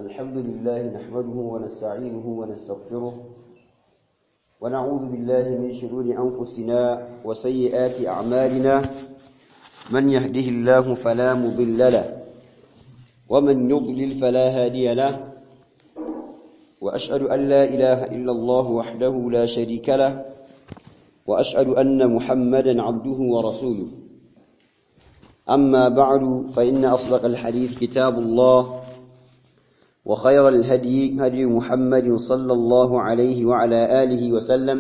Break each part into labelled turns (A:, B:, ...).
A: الحمد لله نحمده ونستعينه ونستغفره ونعوذ بالله من شرور أنفسنا وسيئات أعمالنا من يهده الله فلا مضل له ومن يضلل فلا هادي له وأشهد أن لا إله إلا الله وحده لا شريك له وأشهد أن محمدا عبده ورسوله أما بعد فإن أصدق الحديث كتاب الله وخير الهدي هدي محمد صلى الله عليه وعلى آله وسلم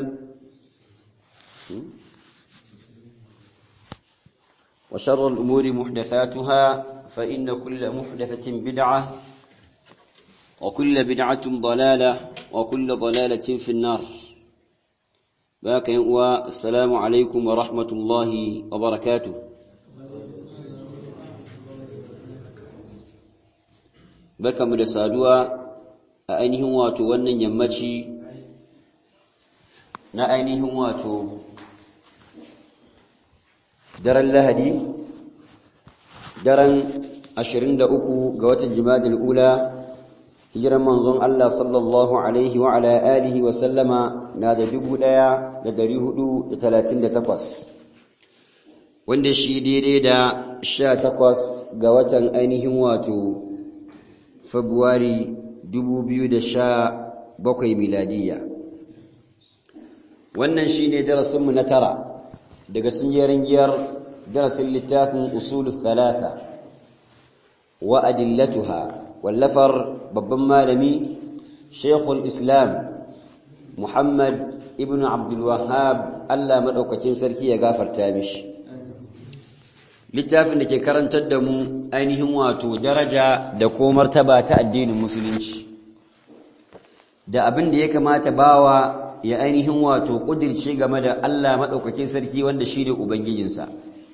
A: وشر الأمور محدثاتها فإن كل محدثة بدعة وكل بدعة ضلالة وكل ضلالة في النار باقي والسلام عليكم ورحمة الله وبركاته barkamu da saduwa a ainihin wato wannan yammaci na ainihin wato daren lahadi daren 23 ga watan jimadil ula hijiran manzon Allah sallallahu alaihi wa ala alihi wa sallama na da 1438 wanda shi daidai da 18 ga watan ainihin wato Fabrairu 2017 miladiya. Wannan shi ne darasinmu na tara daga cikin giyar darasin littafin usulul thalatha wa adillatuha wallafar babban malami Sheikhul Islam Muhammad ibn Abdul Wahhab Allah madaukakin sarki ya gafarta mishi. littafin da ke karantar da mu ainihin wato daraja da ko martaba ta addinin musulunci da abin da ya kamata bawa ya ainihin wato kudirce game da Allah madaukakin sarki wanda shi ne ubangijinsa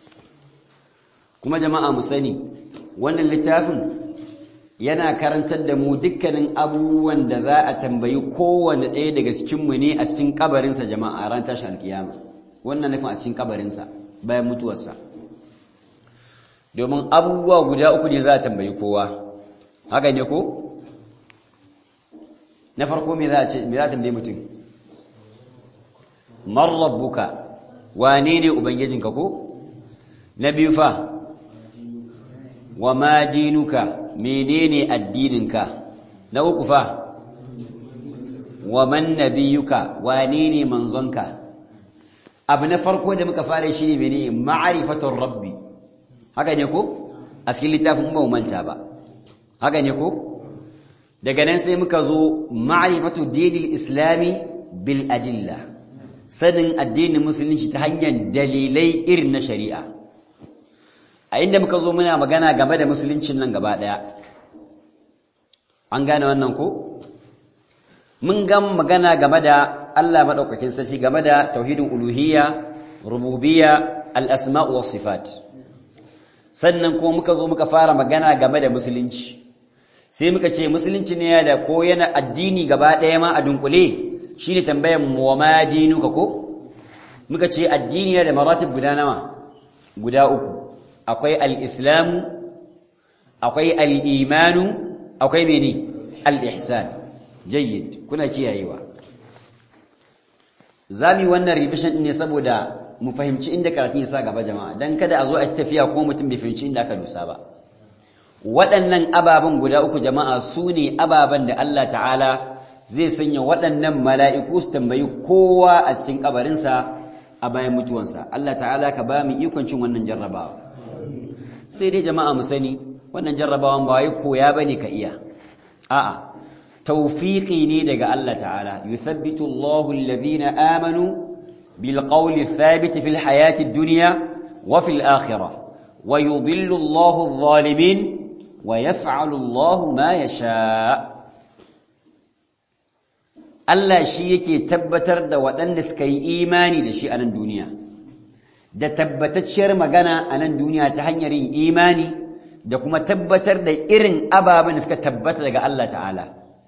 A: kuma jama'a mu sani wannan littafin yana karantar da mu dukkanin abubuwan da za a tambayi kowanne ɗaya daga cikinmu ne a cikin kabarinsa jama'a ran tashi alkiyama wannan nufin a cikin kabarinsa bayan mutuwarsa domin abubuwa guda uku ne za a tambayi kowa haka ne ko na farko me za a ce me za a tambayi mutum man rabbuka wane ne ubangijinka ko na biyu fa wa ma dinuka menene addininka na uku fa wa man nabiyuka wane ne manzonka abu na farko da muka fara shi ne menene ma'rifatur rabbi haka ne ko a cikin littafin ba manta ba haka ne ko daga nan sai muka zo ma'rifatu dinil islami bil adilla sanin addinin musulunci ta hanyar dalilai irin na shari'a a inda muka zo muna magana game da musuluncin nan gaba daya an gane wannan ko mun ga magana game da Allah madaukakin sarki game da tauhidin uluhiyya rububiyya al-asma' was sifat sannan kuma muka zo muka fara magana game da musulunci sai muka ce musulunci ne da ko yana addini gaba ɗaya ma a dunkule shine tambayar mu wa ma dinuka ko muka ce addini da maratib guda nawa guda uku akwai al-islamu akwai al-imanu akwai mene al-ihsan jayyid kuna kiyayewa zami wannan revision ne saboda mu fahimci inda karatun ya sa gaba jama'a dan kada a zo a tafiya ko mutum bai fahimci inda aka dosa ba waɗannan ababen guda uku jama'a su ne ababen da Allah ta'ala zai sanya waɗannan mala'iku su tambayi kowa a cikin kabarinsa a bayan mutuwansa Allah ta'ala ka ba mu ikon cin wannan jarrabawa sai dai jama'a mu sani wannan jarrabawan ba wai koya bane ka iya a'a tawfiqi ne daga Allah ta'ala yuthabbitu Allahu alladhina amanu بالقول الثابت في الحياة الدنيا وفي الآخرة ويضل الله الظالمين ويفعل الله ما يشاء Allah shi yake tabbatar da waɗanda suka yi imani da shi a nan duniya, da tabbatacciyar magana a nan duniya ta hanyar yin imani da kuma tabbatar da irin ababen da suka tabbata daga Allah ta'ala.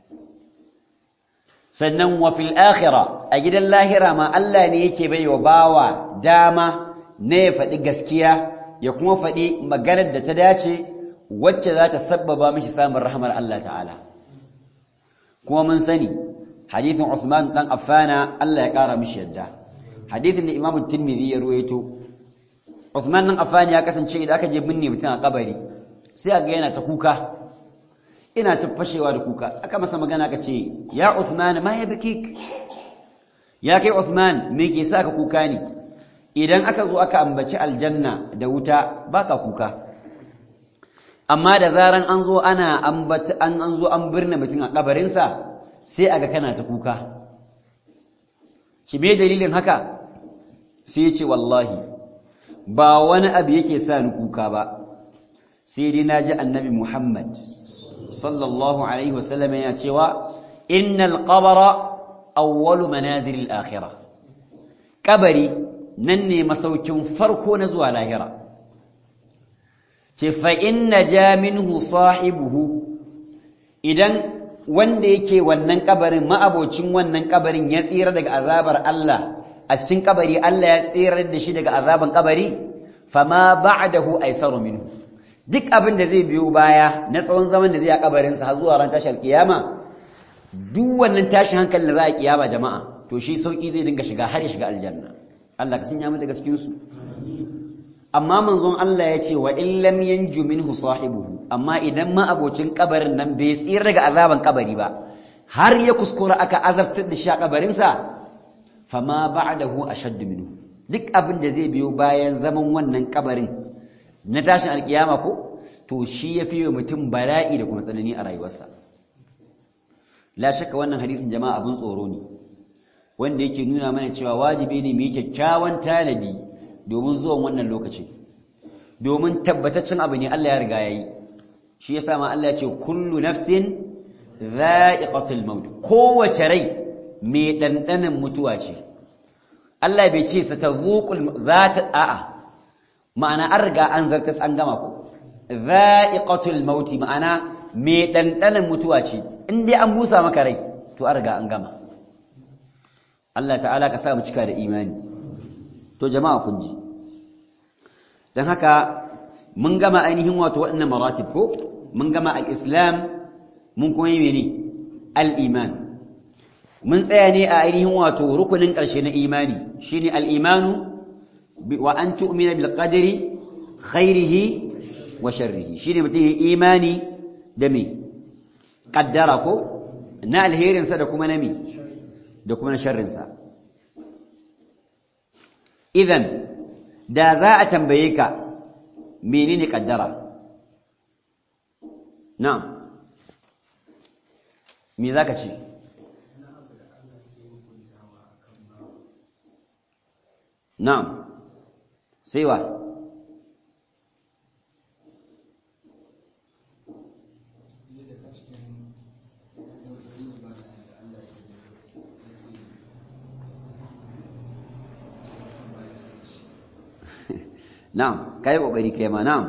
A: sannan wa fil akhira a gidan lahira ma Allah ne yake bai wa bawa dama na ya faɗi gaskiya ya kuma faɗi maganar da ta dace wacce za ta sabbaba mishi samun rahmar Allah ta'ala kuma mun sani hadithin Uthman dan Affana Allah ya kara mishi yadda hadithin da Imam Tirmidhi ya ruwaito Uthman dan Affan ya kasance idan aka je binne mutum a kabari sai ga yana ta kuka ina ta fashewa da kuka aka masa magana aka ce ya Uthman ma ya bikik ya kai Uthman me ke sa ka kuka ne idan aka zo aka ambaci aljanna da wuta baka kuka amma da zaran an zo ana ambata an an zo an birne mutum a kabarinsa sai aga kana ta kuka shi me dalilin haka sai ce wallahi ba wani abu yake sa ni kuka ba sai dai naji annabi Muhammad sallallahu alaihi wasallam yana cewa innal qabra awwalu manazil al-akhirah kabari nan ne masaukin farko na zuwa lahira ce fa inna ja minhu sahibuhu idan wanda yake wannan kabarin ma'abocin wannan kabarin ya tsira daga azabar Allah a cikin kabari Allah ya tsira da shi daga azaban kabari fama ba'dahu aisaru minhu duk abin da zai biyo baya na tsawon zaman da zai a kabarin sa har zuwa ran tashar kiyama duk wannan tashin hankalin da za a kiyama jama'a to shi sauki zai dinga shiga har ya shiga aljanna Allah ka sanya mu daga cikin su amma manzon Allah ya ce wa in lam yanju minhu sahibuhu amma idan ma abocin kabarin nan bai tsira daga azaban kabari ba har ya kuskura aka azabtar da shi a kabarin sa fama ba'dahu ashadd minhu duk abin da zai biyo bayan zaman wannan kabarin na tashin alkiyama ko to shi ya fiye mutum bala'i da kuma tsanani a rayuwarsa la shakka wannan hadisin jama'a abin tsoro ne wanda yake nuna mana cewa wajibi ne mu yi kyakkyawan tanadi domin zuwan wannan lokacin domin tabbataccen abu ne Allah ya riga yayi shi yasa ma Allah ya ce kullu nafsin dha'iqatul maut kowace rai mai dandanan mutuwa ce Allah bai ce sa tazuqul zata a'a ma'ana an riga an zartas an gama ko dha'iqatul maut ma'ana mai dandanan mutuwa ce in dai an busa maka rai to an riga an gama Allah ta'ala ka sa mu cika da imani to jama'a kun ji dan haka mun gama ainihin wato waɗannan maratib ko mun gama al-islam mun kuma yi mene al-iman mun tsaya ne a ainihin wato rukunin ƙarshe na imani shine al-imanu wa an tu'mina bil qadri khairihi wa sharrihi shine mutum yi imani da me kaddara ko na alherinsa da kuma na me da kuma na sharrinsa idan da za a tambaye ka menene kaddara na'am me zaka ce na'am sai wa na'am kai kokari kai ma na'am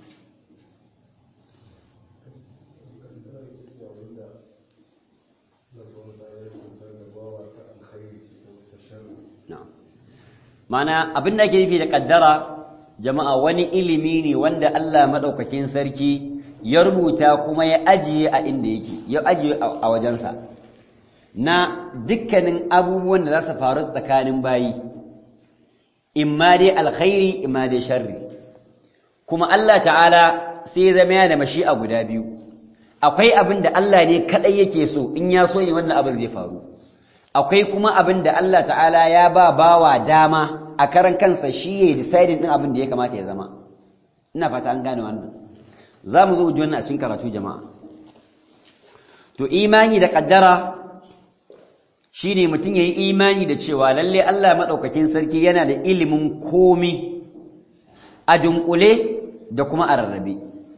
A: na'am mana abin da ake nufi da kaddara jama'a wani ilimi ne wanda Allah madaukakin sarki ya rubuta kuma ya ajiye a inda yake ya ajiye a wajensa na dukkanin abubuwan da za su faru tsakanin bayi imma dai alkhairi imma dai sharri kuma Allah ta'ala sai ya zama yana da mashi'a guda biyu akwai abin da Allah ne kadai yake so in ya so ne wannan abin zai faru akwai kuma abin da Allah ta'ala ya ba bawa dama a karan kansa shi ya deciding din abin da ya kamata ya zama ina fata an gane wannan za mu zo mu ji wannan a cikin karatu jama'a to imani da kaddara shine mutum yayi imani da cewa lalle Allah madaukakin sarki yana da ilimin komi a dunkule da kuma a rarrabe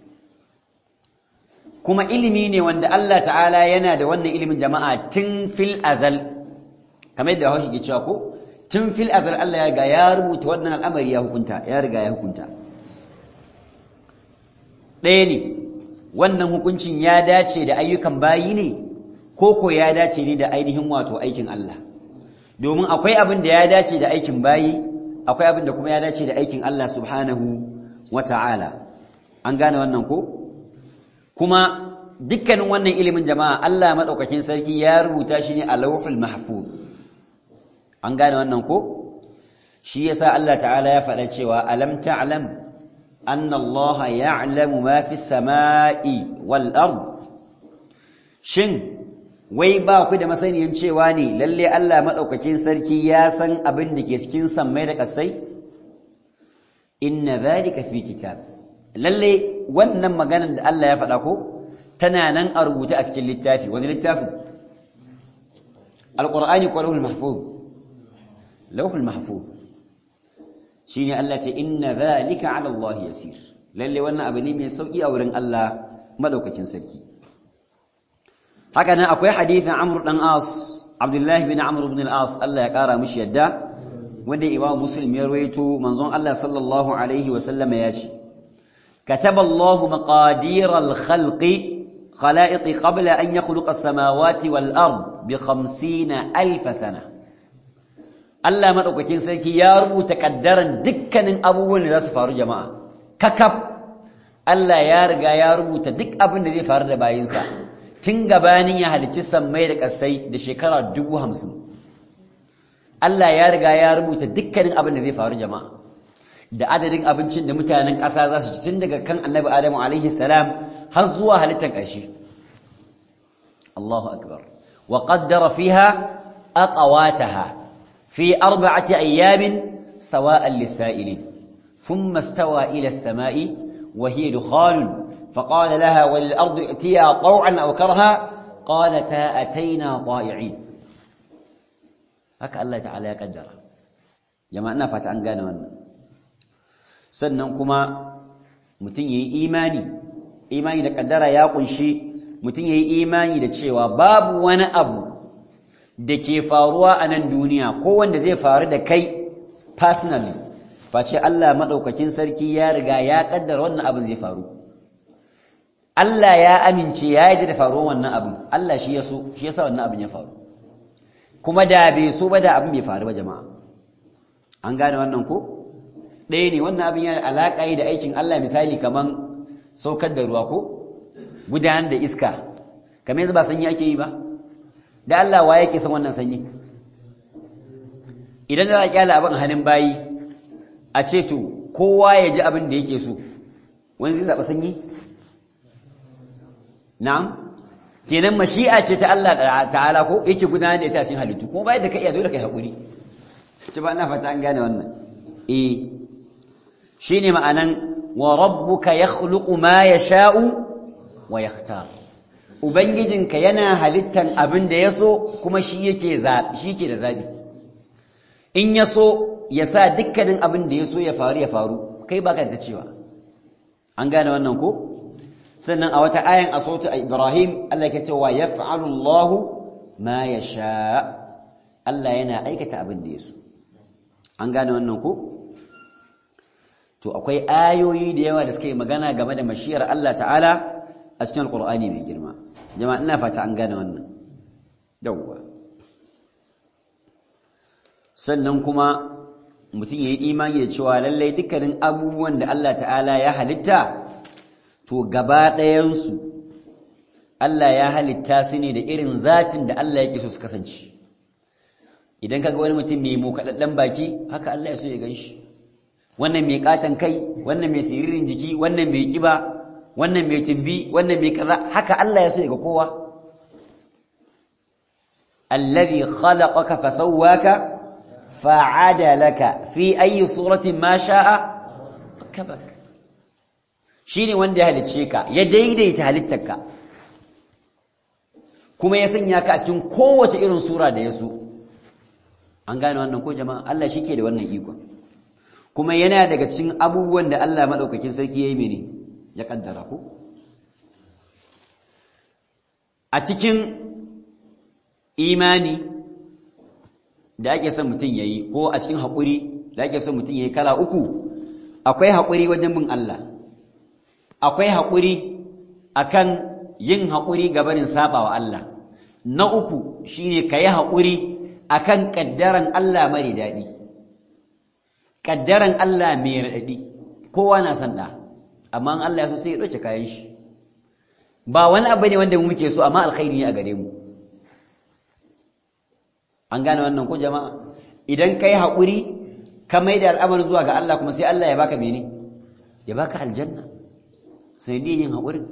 A: kuma ilimi ne wanda Allah ta'ala yana da wannan ilimin jama'a tun fil azal kamar yadda haushi ke cewa ko tun fil azal Allah ya riga ya rubuta wannan al'amari ya hukunta ya riga ya hukunta ɗaya ne wannan hukuncin ya dace da ayyukan bayi ne ko ko ya dace ne da ainihin wato aikin Allah domin akwai abin da ya dace da aikin bayi akwai abin da kuma ya dace da aikin Allah subhanahu wa ta'ala an gane wannan ko kuma dukkanin wannan ilimin jama'a Allah madaukakin sarki ya rubuta shi ne a lauhul mahfuz an gane wannan ko shi yasa Allah ta'ala ya faɗa cewa alam ta'lam anna Allah ya'lamu ma fi samai wal ard shin wai ba ku da masaniyan cewa ne lalle Allah madaukakin sarki ya san abin da ke cikin sammai da kasai inna dhalika fi kitab lalle wannan maganar da Allah ya faɗa ko tana nan a rubuta a cikin littafi wani littafi alqur'ani ko lauhul mahfuz lauhul mahfuz shine Allah ce inna dhalika 'ala Allah yasir lalle wannan abu ne mai sauki a wurin Allah madaukakin sarki haka nan akwai hadisin Amr dan As Abdullah bin Amr ibn al-As Allah ya kara mishi yadda wanda Imam Muslim ya rawaito manzon Allah sallallahu alaihi wa sallama ya ce كتب الله مقادير الخلق خلائق قبل أن يخلق السماوات والأرض بخمسين ألف سنة Allah maɗaukakin sarki ya rubuta ƙaddaran dukkanin abubuwan da za su faru jama'a kakaf Allah ya riga ya rubuta duk abin da zai faru da bayinsa tun gabanin ya halicci sammai da ƙasai da shekara dubu hamsin Allah ya riga ya rubuta dukkanin abin da zai faru jama'a da adadin abincin da mutanen ƙasa za su ci tun daga kan annabi adamu alaihi salam har zuwa halittar ƙarshe Allahu akbar wa qaddara fiha aqwataha في أربعة أيام سواء للسائلين ثم استوى إلى السماء وهي دخان فقال لها وللأرض ائتيا طوعا أو كرها قالتا أتينا طائعين هكا الله تعالى يقدر جماعنا فتعن قانا وانا سننكما متنيي إيماني إيماني لقدر يا قنشي متنيي إيماني لتشيوا باب وانا أبو da ke faruwa a nan duniya ko wanda zai faru da kai personally face Allah maɗaukakin sarki ya riga ya ƙaddara wannan abin zai faru Allah ya amince ya yi da faruwar wannan abin Allah shi ya so shi ya sa wannan abin ya faru kuma da bai so ba da abin bai faru ba jama'a an gane wannan ko ɗaya ne wannan abin yana alaƙa da aikin Allah misali kaman saukar da ruwa ko gudanar da iska kamar yanzu ba sanyi ake yi ba da Allah wa yake san wannan sanyi idan za a kyala abin hannun bayi a ce to kowa ya ji abin da yake so wani zai zaɓa sanyi na'am kenan mashi'a ce ta Allah ta'ala ko yake gudanar da ita cikin halittu kuma bayan da ka iya dole kai haƙuri ce ba ina fata an gane wannan eh shine ma'anan wa rabbuka yakhluqu ma yasha'u wa yakhtar Ubangijinka yana halittan abin da ya so kuma shi yake shi ke da zaɓi. In ya so ya sa dukkanin abin da ya so ya faru ya faru, kai baka da cewa. An gane wannan ko? Sannan a wata ayan a sautu a Ibrahim, Allah ke cewa ya fa'alullahu ma ya sha. Allah yana aikata abin da ya so. An gane wannan ko? To, akwai ayoyi da yawa da suka yi magana game da mashiyar Allah ta'ala a cikin Alƙur'ani mai girma. jama'a ina fata an gane wannan yawwa sannan kuma mutum ya yi imani da cewa lallai dukkanin abubuwan da Allah ta'ala ya halitta to gaba ɗayansu Allah ya halitta su ne da irin zatin da Allah yake so su kasance idan kaga wani mutum mai mokaɗaɗɗen baki haka Allah ya so ya gan shi wannan mai ƙaton kai wannan mai siririn jiki wannan mai ƙiba wannan mai tumbi wannan mai kaza haka Allah ya so ga kowa alladhi khalaqaka fasawwaka fa'adalaka fi ayi suratin ma sha'a kabak shine wanda ya halicce ka ya daidaita halittarka kuma ya sanya ka a cikin kowace irin sura da ya so an gane wannan ko jama'a Allah shike da wannan iko kuma yana daga cikin abubuwan da Allah madaukakin sarki yayi mene ya kaddara ku a cikin imani da ake son mutum yayi ko a cikin haƙuri da ake son mutum yayi kala uku akwai haƙuri wajen bin Allah akwai haƙuri akan yin haƙuri ga barin sabawa Allah na uku shine kayi haƙuri akan kaddaran Allah mare daɗi kaddaran Allah mai raɗaɗi kowa na san ɗa amma Allah ya so sai ya ɗauke kayan shi ba wani abu ne wanda mu muke so amma alkhairi ne a gare mu an gane wannan ko jama'a idan kai haƙuri ka mai da al'amarin zuwa ga Allah kuma sai Allah ya baka mene ya baka aljanna sai dai yin haƙurin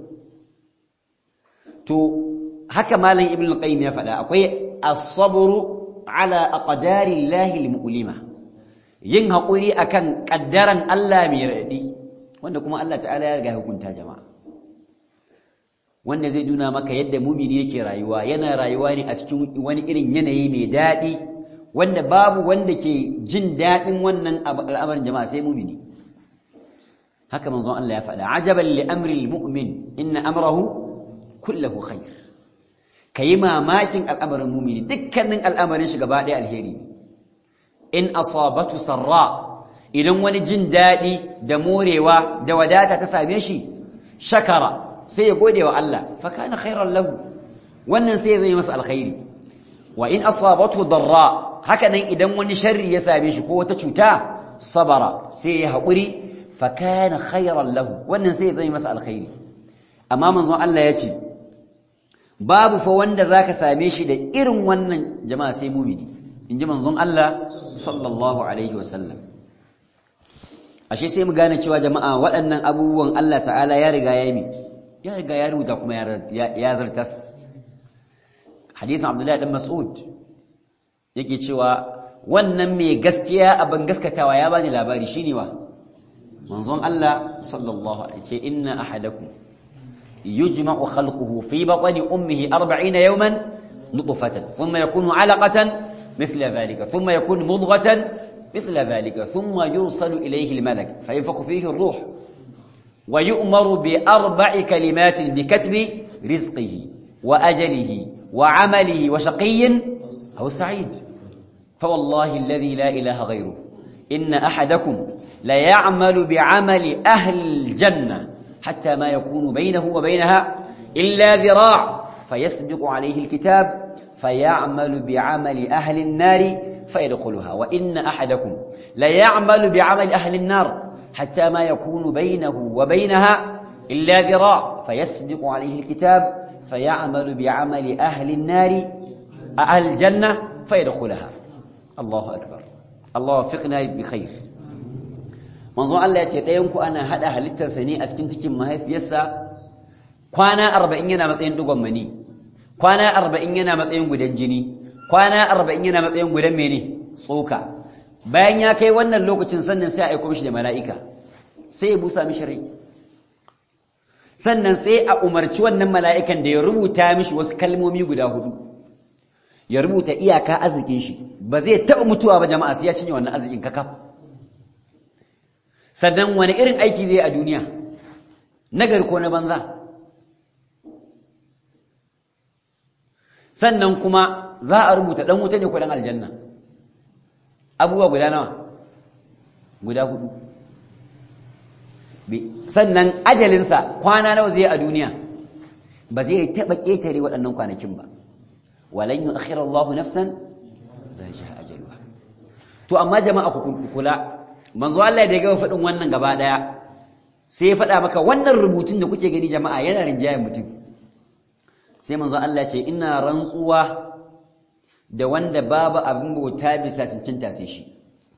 A: to haka malam ibn al-qayyim ya faɗa akwai as-sabru ala aqdari llahi al-mu'lima yin haƙuri akan kaddaran Allah mai raɗi wanda kuma Allah ta'ala ya riga hukunta jama'a wanda zai nuna maka yadda mumini yake rayuwa yana rayuwa ne a cikin wani irin yanayi mai daɗi wanda babu wanda ke jin daɗin wannan al'amarin jama'a sai mumini haka manzon Allah ya faɗa ajaban li amri almu'min inna amrahu kullahu khair kayi mamakin al'amarin mumini dukkanin al'amarin shi gaba ɗaya alheri in asabatu sarra idan wani jin daɗi da morewa da wadata ta same shi shakara sai ya gode wa Allah fa kana khairan lahu wannan sai zai masa alkhairi wa in asabatu darra haka nan idan wani sharri ya same shi ko wata cuta sabara sai ya haƙuri fa kana khairan lahu wannan sai zai masa alkhairi amma manzon Allah ya ce babu fa wanda zaka same shi da irin wannan jama'a sai mumini inji manzon Allah sallallahu alaihi wasallam ashe sai mu gane cewa jama'a waɗannan abubuwan Allah ta'ala ya riga ya yi ya riga ya rubuta kuma ya zartas hadisin abdullahi dan mas'ud yake cewa wannan mai gaskiya abin gaskatawa ya bani labari shine wa manzon Allah sallallahu alaihi ce inna ahadakum yujma'u khalquhu fi batni ummihi 40 yawman nutfatan thumma yakunu 'alaqatan مثل ذلك ثم يكون مضغة مثل ذلك ثم يرسل إليه الملك فينفخ فيه الروح ويؤمر بأربع كلمات بكتب رزقه وأجله وعمله وشقي أو سعيد فوالله الذي لا إله غيره إن أحدكم ليعمل بعمل أهل الجنة حتى ما يكون بينه وبينها إلا ذراع فيسبق عليه الكتاب فيعمل بعمل أهل النار فيدخلها وإن أحدكم ليعمل بعمل أهل النار حتى ما يكون بينه وبينها إلا ذراع فيسبق عليه الكتاب فيعمل بعمل أهل النار أهل الجنة فيدخلها الله أكبر الله وفقنا بخير manzo Allah ya ce ɗayanku ana haɗa halittarsa ne a cikin cikin mahaifiyarsa kwana arba'in yana matsayin dugon mani kwana arba'in yana matsayin gudan jini kwana arba'in yana matsayin gudan mene tsoka bayan ya kai wannan lokacin sannan sai a aiko mishi da mala'ika sai ya busa mishi rai sannan sai a umarci wannan mala'ikan da ya rubuta mishi wasu kalmomi guda hudu ya rubuta iyaka arzikin shi ba zai taɓa mutuwa ba jama'a sai ya cinye wannan arzikin kakaf sannan wani irin aiki zai a duniya nagari ko na banza sannan kuma za a rubuta ɗan wuta ne ko ɗan aljanna abubuwa guda nawa guda hudu sannan ajalinsa kwana nawa zai a duniya ba zai taɓa ƙetare waɗannan kwanakin ba walan yi akhirar Allah nafsan zai shi ajaluwa to amma jama'a ku kula manzo Allah da ya gaba faɗin wannan gaba ɗaya sai ya faɗa maka wannan rubutun da kuke gani jama'a yana rinjayen mutum sai manzo Allah ce ina rantsuwa da wanda babu abin bauta bisa cancanta sai shi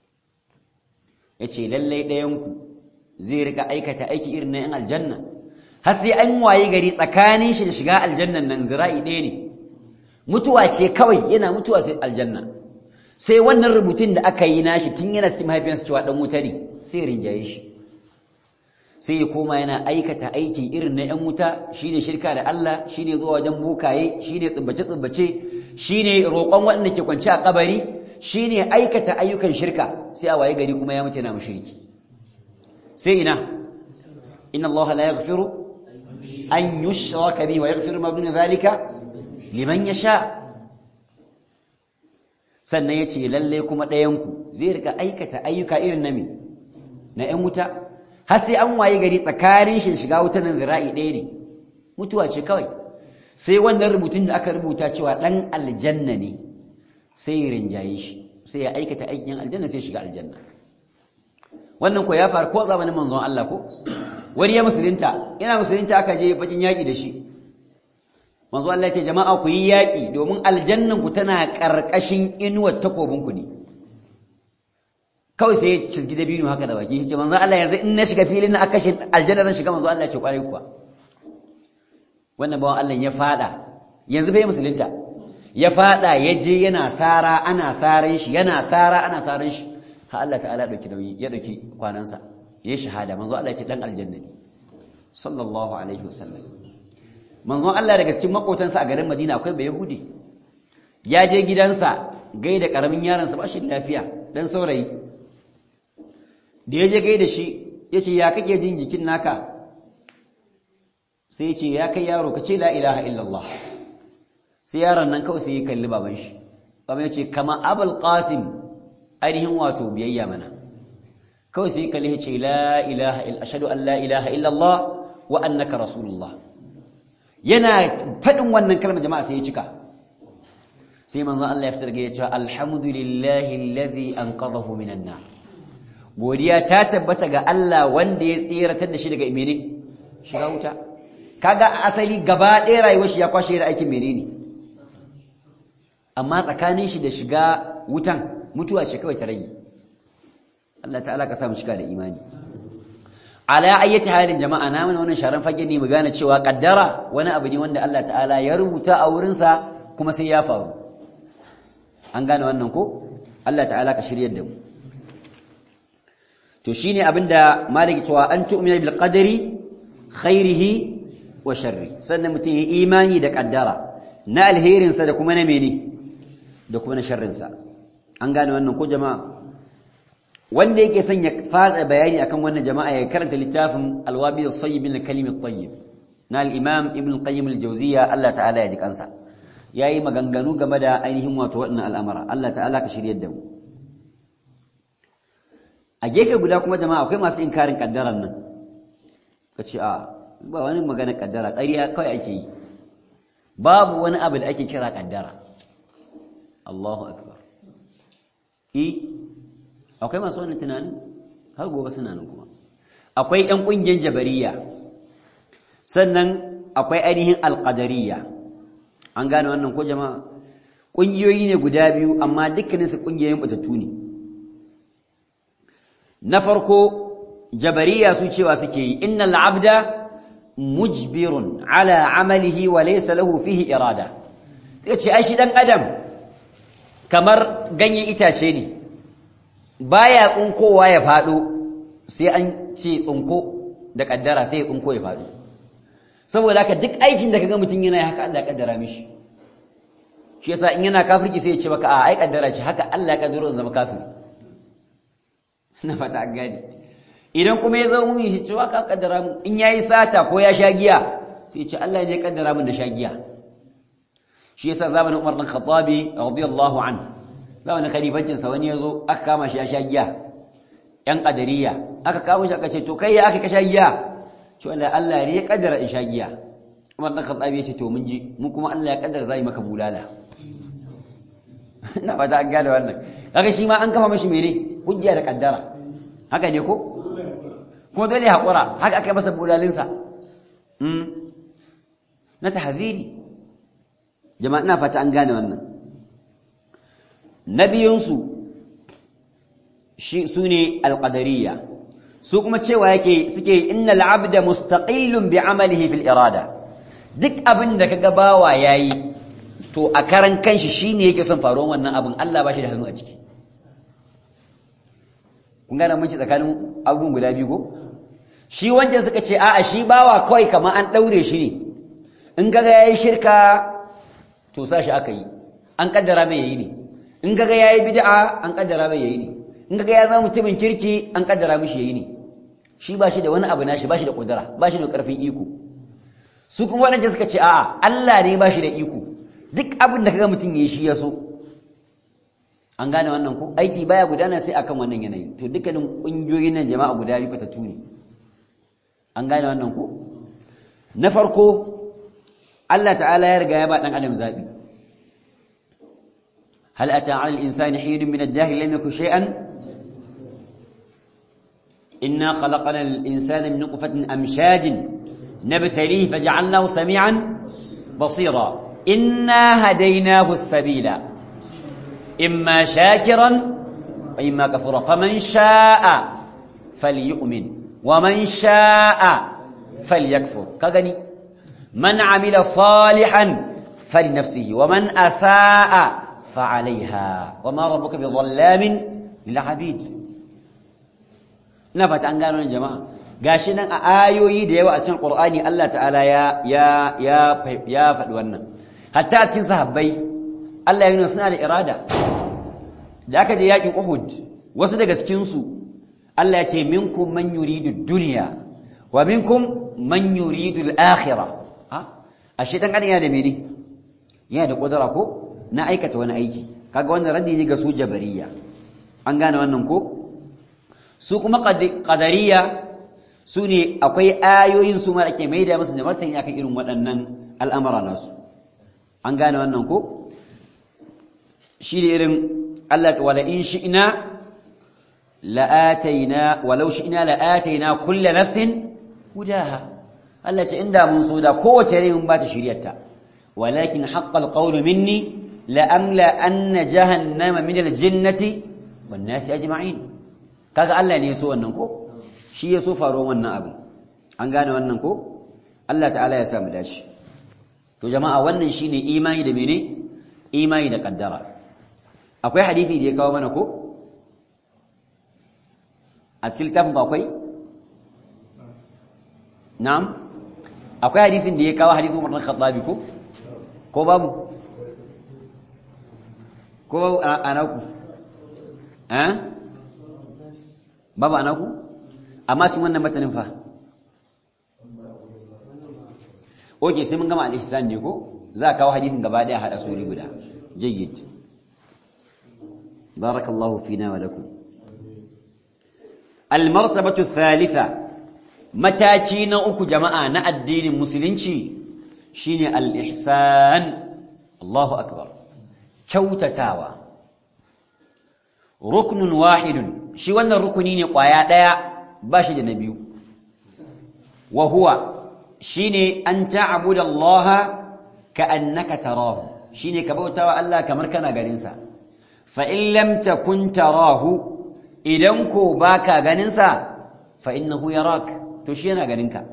A: yace lallai ɗayanku zai rika aikata aiki irin na yan aljanna har sai an waye gari tsakanin shi da shiga aljannan nan zira'i ɗaya ne mutuwa ce kawai yana mutuwa sai aljanna sai wannan rubutun da aka yi nashi tun yana cikin mahaifiyarsa cewa dan wuta ne sai rinjaye shi sai ya koma yana aikata aiki irin na 'yan wuta shine shirka da Allah shine zuwa wajen bokaye shine tsubbace-tsubbace shine roƙon waɗanda ke kwance a kabari shine aikata ayyukan shirka sai a waye gari kuma ya mutu yana mushriki sai ina inna Allah la yaghfiru an yushraka bihi wa yaghfiru ma duna zalika liman yasha sannan yace lalle kuma ɗayanku zai rika aikata ayyuka irin na me na 'yan wuta har sai an waye gari tsakanin shi shiga wutar nan zira'i ɗaya ne mutuwa ce kawai sai wannan rubutun da aka rubuta cewa ɗan aljanna ne sai ya rinjaye shi sai ya aikata aikin aljanna sai shiga aljanna wannan ko ya faru ko zamanin manzon Allah ko wani ya musulunta ina musulunta aka je bakin yaki da shi manzo Allah ya ce jama'a ku yi yaƙi domin aljannan ku tana ƙarƙashin inuwar takobin ku ne kawai sai ya cizgi da biyu haka da baki ya ce manzo Allah yanzu in na shiga filin na akashin aljanna zan shiga manzo Allah ya ce kwarai kuwa wannan bawan Allah ya fada yanzu bai musulunta ya fada ya je yana sara ana saran shi yana sara ana saran shi ha Allah ta'ala dauki nauyi ya dauki kwanansa ya shahada manzo Allah ya ce dan aljanna ne sallallahu alaihi wasallam manzo Allah daga cikin makotansa a garin Madina akwai bai yahudi ya je gidansa gaida karamin yaron sa ba shi lafiya dan saurayi da ya je gaida shi yace ya kake jin jikin naka sai ya ce ya kai yaro ka ce la ilaha illallah sai yaron nan kawai sai ya kalli baban shi baban ya ce kama abul qasim ainihin wato biyayya mana kawai sai ya kalli ya ce la ilaha illa ashhadu an la ilaha illallah wa annaka rasulullah yana fadin wannan kalmar jama'a sai ya cika sai manzon Allah ya fitar ga ya ce alhamdulillahi alladhi anqadhahu minan nar godiya ta tabbata ga Allah wanda ya tsiratar da shi daga imene shiga wuta kaga asali gaba ɗaya rayuwar shi ya kwashe da aikin menene amma tsakanin shi da shiga wutan mutuwa ce kawai ta rage Allah ta'ala ka samu cika da imani ala ayyati halin jama'a na mana wannan sharan fage ne mu gane cewa kaddara wani abu ne wanda Allah ta'ala ya rubuta a wurin sa kuma sai ya faru an gane wannan ko Allah ta'ala ka shiryar da mu to shine abinda maliki cewa an tu'mina bil qadari khairihi wa sharri sannan mutum ya imani da kaddara na alherinsa da kuma na mene da kuma na sharrinsa an gane wannan ko jama'a wanda yake son ya fara bayani akan wannan jama'a ya karanta littafin alwabi as-sayyib min al-kalim at-tayyib na al-imam ibn qayyim al-jawziyya Allah ta'ala ya ji kansa yayi maganganu game da ainihin wato wannan al'amara Allah ta'ala ka shiryar da mu a gefe guda kuma jama'a akwai masu inkarin kaddaran nan kace a ba wani magana kaddara ƙarya kawai ake yi babu wani abu da ake kira kaddara Allahu akbar i akwai masu wannan tunanin har gobe suna nan kuma akwai ƴan ƙungiyar jabariya sannan akwai ainihin alƙadariya an gane wannan ko jama'a ƙungiyoyi ne guda biyu amma dukkaninsu ƙungiyoyin batattu ne na farko jabariya su cewa suke yi innal abda mujbirun ala amalihi wa laysa lahu fihi irada yace ai shi dan adam kamar ganyen itace ne baya tsunkowa ya fado sai an ce tsunko da kaddara sai ya tsunko ya fado saboda haka duk aikin da kaga mutun yana haka Allah ya kaddara mishi shi yasa in yana kafirki sai ya ce maka a ai kaddara shi haka Allah ya kaddaro in zama kafiri na fata an gani idan kuma ya zama mumini shi cewa ka kaddara mu in yayi sata ko ya sha giya sai ce Allah ne ya kaddara mun da sha giya shi yasa zamanin Umar bin Khattabi radiyallahu anhu zamanin khalifancin sa wani yazo aka kama shi ya sha giya yan qadariya aka kama shi aka ce to kai ya aka ka sha giya to Allah Allah ne ya kaddara in sha giya Umar bin Khattabi ya ce to mun ji mu kuma Allah ya kaddara zai maka bulala na fata an gane wannan kaga shi ma an kafa mashi mene hujja da kaddara haka ne ko kuma dole ya haƙura haka aka yi masa bulalinsa na tahziri jama'a ina fata an gane wannan na biyunsu shi su ne alƙadariya su kuma cewa yake suke inna al'abda mustaqillun bi amalihi fil irada duk abin da kaga bawa yayi to a karan kanshi shine yake son faruwar wannan abin Allah ba shi da hannu a ciki kun gane mun ci tsakanin abubuwan guda biyu ko shi wanda suka ce a'a shi bawa kawai kamar an daure shi ne in kaga yayi shirka to sa shi aka yi an kaddara mai yayi ne in kaga yayi bid'a an kaddara mai yayi ne in kaga ya zama mutumin kirki an kaddara mishi yayi ne shi ba shi da wani abu nashi ba shi da kudura ba shi da karfin iko su kuma wadanda suka ce a'a Allah ne ba shi da iko duk abin da kaga mutum yayi shi ya so an gane wannan ko aiki baya gudana sai akan wannan yanayi to dukkanin kungiyoyin nan jama'a guda biyu fatatu ne an gane wannan ko na farko Allah ta'ala ya riga ya ba dan adam zabi hal ata 'ala al-insani hin min ad-dahr lam yakun shay'an inna khalaqna al-insana min nutfatin amshajin nabtalihi faj'alnahu sami'an basira inna hadainahu as-sabila imma shakiran wa imma kafura faman sha'a falyu'min wa man sha'a falyakfur ka gani man amila salihan falinafsihi wa man asaa فعليها وما ربك بظلام للعبيد ina fata an gano nan jama'a gashi nan a ayoyi da yawa a cikin Qur'ani Allah ta'ala ya ya ya ya faɗi wannan hatta a cikin sahabbai Allah ya nuna suna da irada da aka je yakin Uhud wasu daga cikin su Allah ya ce minkum man yuridu dunya wa minkum man yuridu al-akhirah ha ashe dan adam yana da mene yana da kudura ko na aikata wani aiki kaga wannan raddi ne ga su jabariya an gane wannan ko su kuma qadariya su ne akwai ayoyin su ma ake maida musu da martani akan irin waɗannan al'amara nasu an gane wannan ko shi ne irin Allah ta wala in shi'na la'ataina walau shi'na la'ataina kullu nafsin hudaha Allah ce inda mun so da kowace rai mun ba ta shiryarta walakin haqqal qawlu minni la'amla anna jahannama min al-jinnati wan nasi ajma'in kaga Allah ne yaso wannan ko shi yaso faruwar wannan abu an gane wannan ko Allah ta'ala ya sa mu dace to jama'a wannan shine imani da mene imani da kaddara akwai hadisi da ya kawo mana ko a cikin littafin ba akwai na'am akwai hadisin da ya kawo hadisin Umar bin Khattab ko ko babu ko anaku eh babu anaku amma sun wannan matanin fa oke sai mun gama al-ihsan ne ko za ka kawo hadisin gaba daya hada suri guda jayyid barakallahu fina wa lakum al-martabatu thalitha mataki na uku jama'a na addinin musulunci shine al-ihsan Allahu akbar kyautatawa ruknun wahidun shi wannan rukuni ne kwaya daya ba shi da na biyu wa huwa shine an ta'budu Allah ka'annaka tarahu shine ka bautawa Allah kamar kana ganin sa fa in lam takun tarahu idan ko baka ganin sa fa innahu yarak to shi yana ganin ka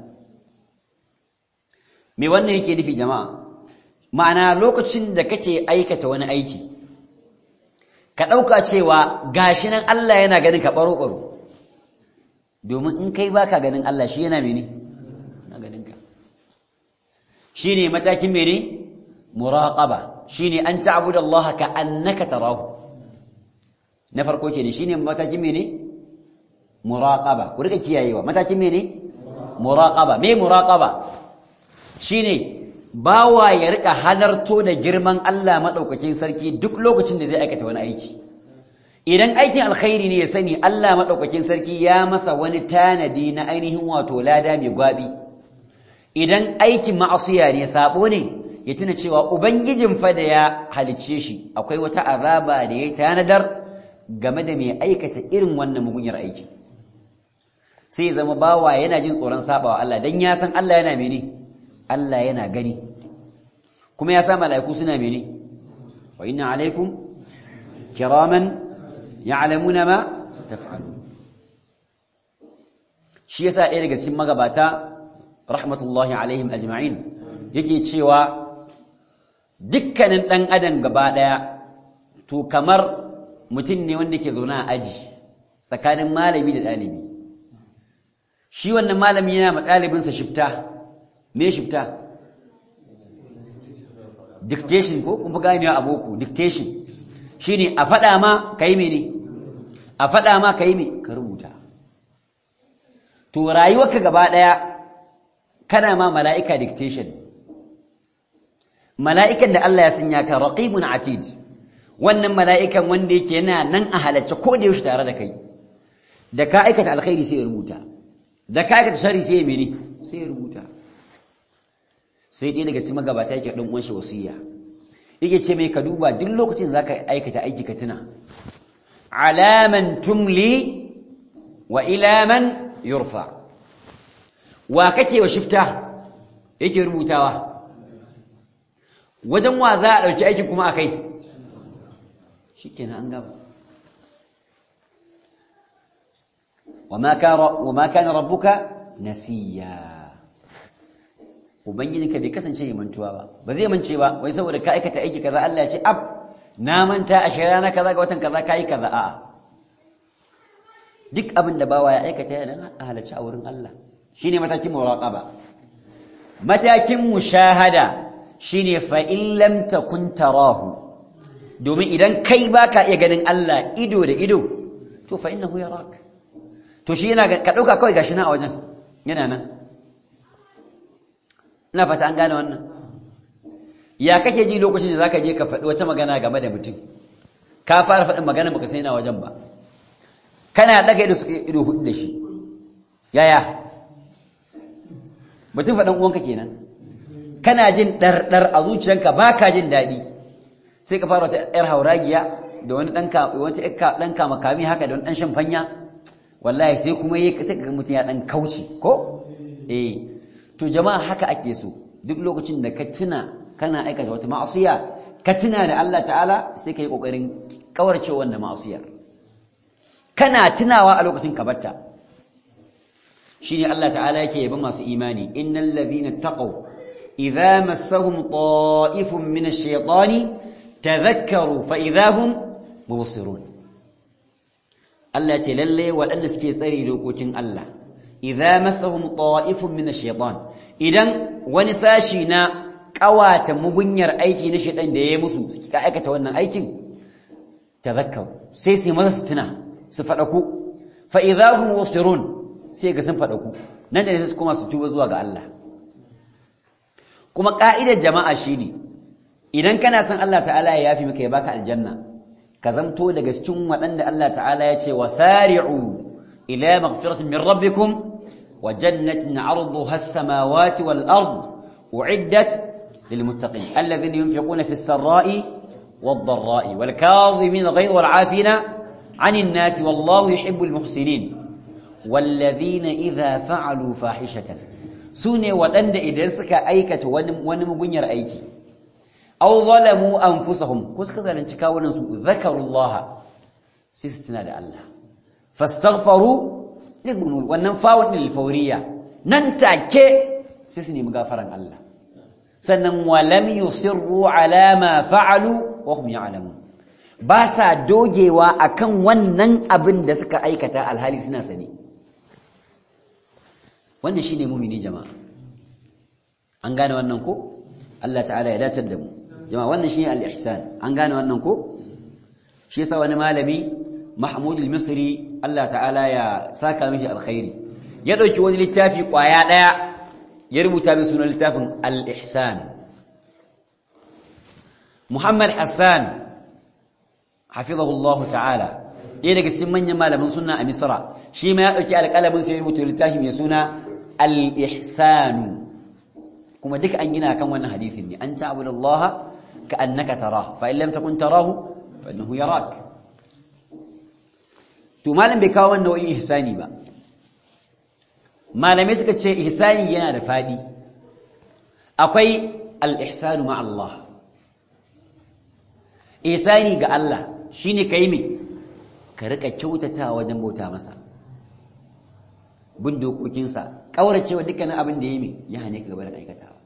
A: me wannan yake nufi jama'a ma'ana lokacin da kake aikata wani aiki ka ɗauka cewa gashi nan Allah yana ganin ka ɓaro-ɓaro domin in kai baka ganin Allah shi yana mene na ganin ka shi ne matakin mene muraƙaba shi ne an ta'abuda Allah ka annaka tarahu na farko ke ne shi ne matakin mene muraƙaba ku rika kiyayewa matakin mene muraƙaba me muraƙaba shi ne bawa ya rika halarto da girman Allah maɗaukakin sarki duk lokacin da zai aikata wani aiki idan aikin alkhairi ne ya sani Allah maɗaukakin sarki ya masa wani tanadi na ainihin wato lada mai gwabi idan aikin ma'asiya ne sabo ne ya tuna cewa ubangijin fa da ya halicce shi akwai wata azaba da ya tanadar game da mai aikata irin wannan mugunyar aiki sai zama bawa yana jin tsoron sabawa Allah dan ya san Allah yana mene Allah yana gani kuma ya sa mala'iku suna mene wa inna alaikum kiraman ya'lamuna ma taf'alun shi yasa ɗaya daga cikin magabata rahmatullahi alaihim ajma'in yake cewa dukkanin ɗan adam gaba ɗaya to kamar mutum ne wanda ke zaune a aji tsakanin malami da ɗalibi shi wannan malami yana ma ɗalibinsa shifta me shifta dictation ko kun fi ganewa a boko dictation shine a faɗa ma ka yi mene a faɗa ma ka yi me ka rubuta to rayuwarka gaba ɗaya kana ma mala'ika dictation mala'ikan da Allah ya sanya ka raqibun atid wannan mala'ikan wanda yake yana nan a halacce ko da yaushe tare da kai da ka aikata alkhairi sai ya rubuta da ka aikata shari sai ya mene sai ya rubuta sai ɗaya daga cikin magabata yake ɗan uwan shi wasiya yake ce mai ka duba duk lokacin zaka aikata aiki ka tuna alaman tumli wa ila man yurfa wa kake wa shifta yake rubutawa wajen wa za a ɗauki aikin kuma a kai shi kenan an gaba wa ma kana rabbuka nasiya ubangijinka bai kasance mai mantuwa ba ba zai mance ba wai saboda ka aikata aiki kaza Allah ya ce ab na manta a shirya na kaza ga watan kaza kai kaza a'a duk abin da bawa ya aikata yana a halarci a wurin Allah shine matakin muraqaba matakin mushahada shine fa in lam takun tarahu domin idan kai baka iya ganin Allah ido da ido to fa innahu yarak to shi yana ka dauka kawai gashi na a wajen yana nan ina fata an gane wannan ya kake ji lokacin da zaka je ka faɗi wata magana game da mutum ka fara faɗin magana baka sai na wajen ba kana daga ido suka ido hudu da shi yaya mutum faɗin uwanka kenan kana jin ɗarɗar a zuciyanka ba ka jin daɗi sai ka fara wata ‘yar hauragiya da wani ɗan kama kami haka da wani ɗan shan fanya wallahi sai kuma yi sai ka mutum ya ɗan kauce ko eh to jama'a haka ake so duk lokacin da ka tuna kana aikata wata ma'asiya ka tuna da Allah ta'ala sai ka yi ƙoƙarin ƙawarce wannan ma'asiyar kana tunawa a lokacin ka batta shine Allah ta'ala yake yaba masu imani innal ladhina taqaw idza massahum ta'ifun min ash-shaytani tadhakkaru fa idahum mubsirun Allah ce lalle waɗanda suke tsare dokokin Allah idza massahum ta'ifun min ash-shaytan idan wani sashi na kawata mugunyar aiki na shaytan da yayi musu suka aikata wannan aikin tadhakkaru sai su masa su tuna su fadaku fa idahum mubsirun sai ga sun fadaku nan da sai su koma su tuba zuwa ga Allah kuma ka'idar jama'a shine idan kana son Allah ta'ala ya yafi maka ya baka aljanna ka zamto daga cikin waɗanda Allah ta'ala ya ce wasari'u ila maghfiratin min rabbikum wa jannatin 'arduha as-samawati wal ard u'iddat lil muttaqin alladhina yunfiquna fis sarai wad dharra'i wal kadhimin ghayra wal 'afina 'anil nasi wallahu yuhibbul muhsinin والذين إذا فعلوا فاحشة سوني ودند إذا سكا أيكة ونمغنير أيكي أو ظلموا أنفسهم كوس كذا لنتكاونا ذكروا الله سيستنا الله فاستغفروا لذنوب والنفاوة للفورية ننتعك سيسني مغافرا الله سنن ولم يصروا على ما فعلوا وهم يعلمون باسا دوجيوا أكن ونن أبن دسك أيكة الهالي سنا سني wannan shine mumini jama'a an gane wannan ko Allah ta'ala ya datar da mu jama'a wannan shine al-ihsan an gane wannan ko shi yasa wani malami Mahmud al-Misri Allah ta'ala ya saka mishi alkhairi ya dauki wani littafi kwaya daya ya rubuta mai sunan littafin al-ihsan Muhammad Hassan hafizahu Allah ta'ala ɗaya daga cikin manyan malaman sunna a Misra shi ma ya ɗauki alƙalamin sai ya rubuta littafi mai suna al-ihsanu kuma duka an gina kan wannan hadisin ne an ta'budu Allah ka annaka tarahu fa in lam takun tarahu fa innahu yarak to malam bai kawo wannan nau'in ihsani ba malamai suka ce ihsani yana da fadi akwai al-ihsanu ma Allah ihsani ga Allah shine kai me ka rika kyautata wajen bauta masa bin dokokinsa ƙauracewa dukkanin abin da ya yi ya hane ka gaba da aikatawa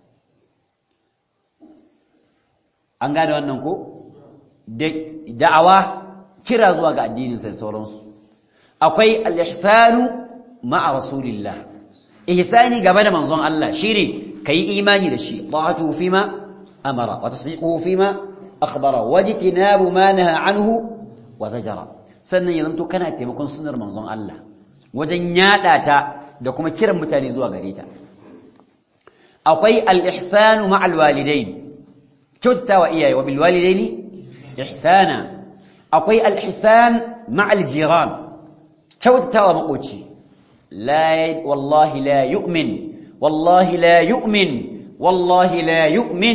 A: an gane wannan ko da'awa kira zuwa ga addininsa da sauransu akwai al-ihsanu ma'a rasulillah ihsani gaba da manzon Allah shine kai imani da shi ta'atu fima amara wa tasdiquhu fima akhbara wajtinabu ma naha anhu wa zajara sannan ya zanto kana taimakon sunnar manzon Allah wajen yada ta da kuma kiran mutane zuwa gare ta akwai al-ihsanu ma'al walidain kyautatawa iyaye wa bil walidaini ihsana akwai al-ihsan ma'al jiran kyautatawa makoci la wallahi la yu'min wallahi la yu'min wallahi la yu'min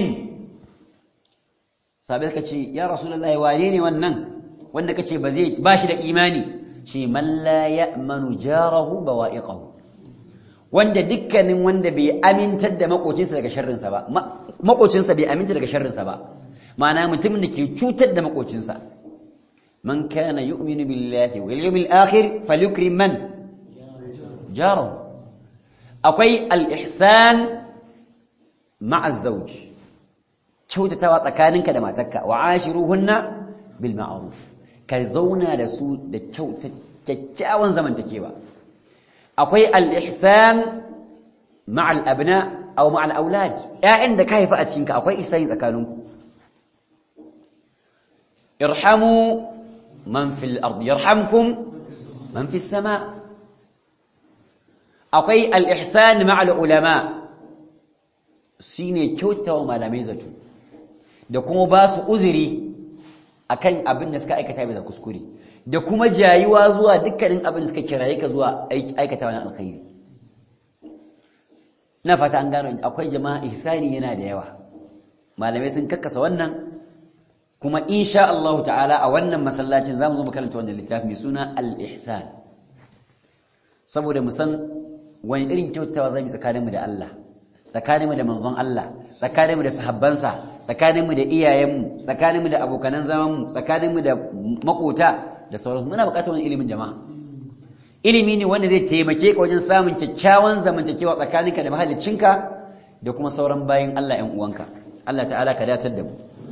A: sabai kace ya rasulullahi wane ne wannan wanda kace ba zai ba shi da imani shi man la ya'manu jarahu bawa'iqahu wanda dukkanin wanda bai amintar da makocinsa daga sharrinsa ba makocinsa bai aminta daga sharrinsa ba ma'ana mutumin da ke cutar da makocinsa man kana yu'minu billahi wal yawmil akhir falyukrim man jarahu akwai al-ihsan ma'a zawj kyautatawa tsakaninka da matarka wa ashiruhunna bil ma'ruf ka zauna da su da kyakkyawan zamantakewa akwai al-ihsan ma'a al-abna aw ma'a al-aulad ƴaƴan da ka haifa a cikinka akwai ihsani tsakaninku irhamu man fil ard yarhamkum man fis sama akwai al-ihsan ma'a al-ulama shine kyautatawa malamai zato da kuma ba su uzuri akan abin da suka aikata bisa kuskure da kuma jayuwa zuwa dukkanin abin da suka kiraye ka zuwa aikata wani alkhairi na fata an gano akwai jama'a ihsani yana da yawa malamai sun kakkasa wannan kuma insha Allah ta'ala a wannan masallacin zamu zo mu karanta wannan littafi mai suna al-ihsan saboda mu san wani irin kyautawa zamu tsakaninmu da Allah tsakaninmu da manzon Allah tsakaninmu da sahabbansa tsakaninmu da iyayenmu tsakaninmu da abokanan zamanmu tsakaninmu da makota da sauransu muna buƙatar wani ilimin jama'a ilimi ne wanda zai taimake ka wajen samun kyakkyawan zamantakewa tsakaninka da mahallicinka da kuma sauran bayan Allah ƴan uwanka Allah ta'ala ka datar da mu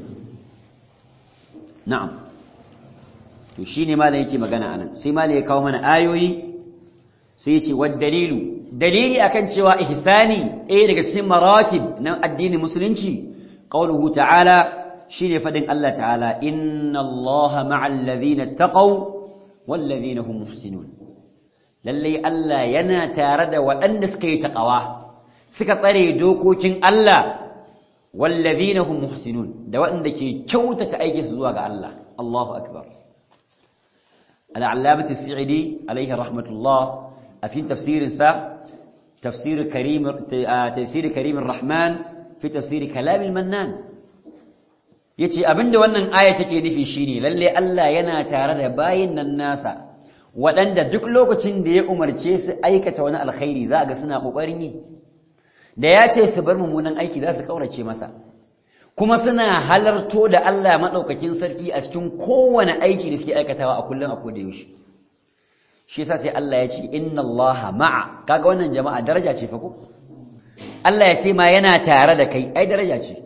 A: na'am to shine malai yake magana anan sai malai ya kawo mana ayoyi sai ya ce wad dalilu dalili akan cewa ihsani ɗaya daga cikin maratib na addinin musulunci qauluhu ta'ala shine fadin Allah ta'ala inna Allaha ma'al ladhina taqaw wal ladhina hum muhsinun lalle Allah yana tare da waɗanda suka yi taqawa suka tsare dokokin Allah wal ladhina hum muhsinun da waɗanda ke kyautata aikin su zuwa ga Allah Allahu akbar al-allamah as-sa'idi alayhi rahmatullah a cikin tafsirinsa تفسير كريم تفسير كريم الرحمن في تفسير كلام المنان yace abinda wannan aya take nufi shine lalle Allah yana tare da bayin nan nasa waɗanda duk lokacin da ya umarce su aikata wani alkhairi za ga suna kokarin yi da ya ce su bar mummunan aiki za su kaurace masa kuma suna halarto da Allah madaukakin sarki a cikin kowane aiki da suke aikatawa a kullum a koda yaushe shi yasa sai Allah ya ce inna Allah ma'a kaga wannan jama'a daraja ce fa ko Allah ya ce ma yana tare da kai ai daraja ce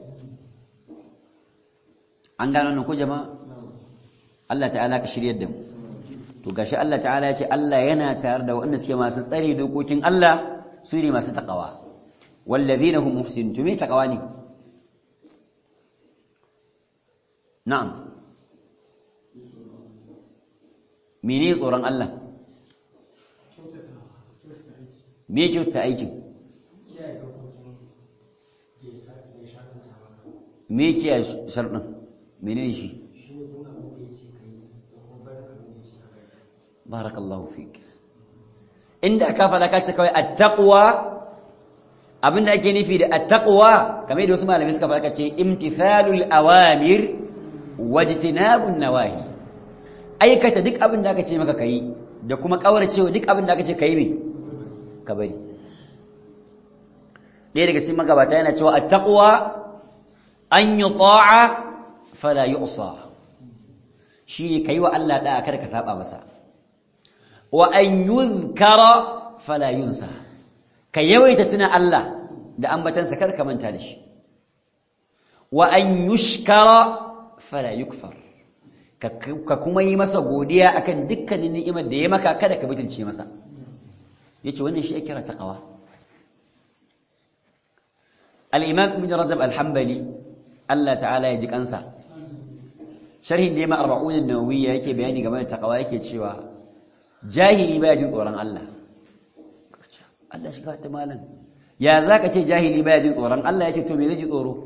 A: an gano nan ko jama'a Allah ta'ala ka shiryar da mu to gashi Allah ta'ala ya ce Allah yana tare da wanda suke masu tsare dokokin Allah su ne masu takawa wallazina hum muhsinun to me takawa ne na'am mene tsoron Allah me kyauta aikin me kiyaye sharɗin menene shi barakallahu fik inda ka faɗa ka ce kawai attaqwa abinda ake nufi da attaqwa kamar yadda wasu malamai suka faɗa ce imtithalul awamir wajtinabun nawahi aikata duk abin da aka ce maka kai da kuma kauracewa duk abin da aka ce kai ne ka bari ɗaya daga cikin magabata yana cewa attaqwa an yuta'a fala yu'sa shi kai wa Allah da kada ka saba masa wa an yuzkara fala yunsa ka yawaita tuna Allah da ambatansa kada ka manta da shi wa an yushkara fala yukfar ka kuma yi masa godiya akan dukkanin ni'imar da ya maka kada ka butulce masa yace wannan shi ake kira taqwa al-imam ibn rajab al-hanbali Allah ta'ala ya ji kansa sharhin da ya ma 40 an-nawawiyya yake bayani game da taqwa yake cewa jahili baya jin tsoron Allah Allah shiga ta malam ya zaka ce jahili baya jin tsoron Allah yace to me zai ji tsoro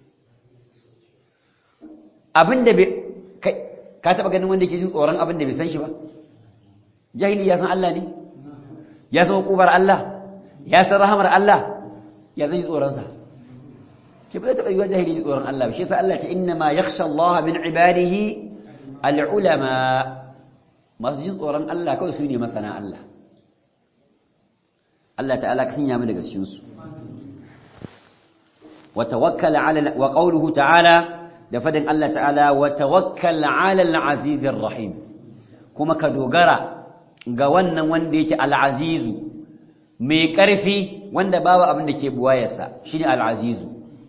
A: abinda bai ka taba ganin wanda yake jin tsoron abinda bai san shi ba jahili ya san Allah ne ya san hukumar Allah ya san rahamar Allah ya zai ji tsoron sa ce ba zai taba yiwa jahili ji tsoron Allah ba shi yasa Allah ce inna ma yakhsha Allah min ibadihi al-ulama masu jin tsoron Allah kawai su ne masana Allah Allah ta'ala ka sanya mu daga cikin su wa tawakkal ala wa qawluhu ta'ala da fadin Allah ta'ala wa tawakkal ala al-azizir rahim kuma ka dogara ga wannan wanda yake al-azizu mai ƙarfi wanda babu abin da ke buwayarsa shine al-azizu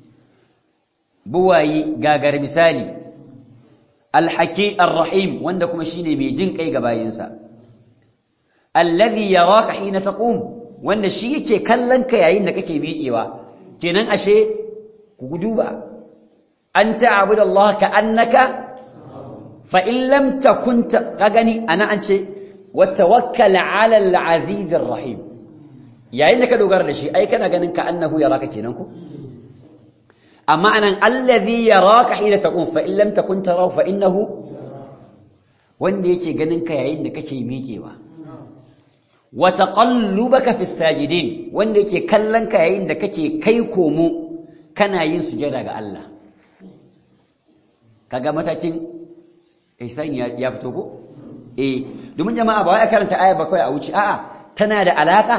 A: buwayi gagar misali al-haki ar-rahim wanda kuma shine mai jin kai ga bayinsa alladhi yaraka hina taqum wanda shi yake kallon ka yayin da kake miƙewa kenan ashe ku duba an ta'budu Allah ka annaka fa in lam takun ka gani ana an ce wa tawakkal 'ala al-aziz ar-rahim yayin da ka dogara da shi ai kana ganin ka annahu yaraka kenan ko amma anan allazi yaraka hina taqum fa in lam takun tarahu fa innahu wanda yake ganin ka yayin da kake miƙewa wa taqallubaka fi sajidin wanda yake kallon ka yayin da kake kai komo kana yin sujada ga Allah kaga matakin ihsani ya fito ko eh domin jama'a ba wai karanta aya ba kai a wuce a'a tana da alaka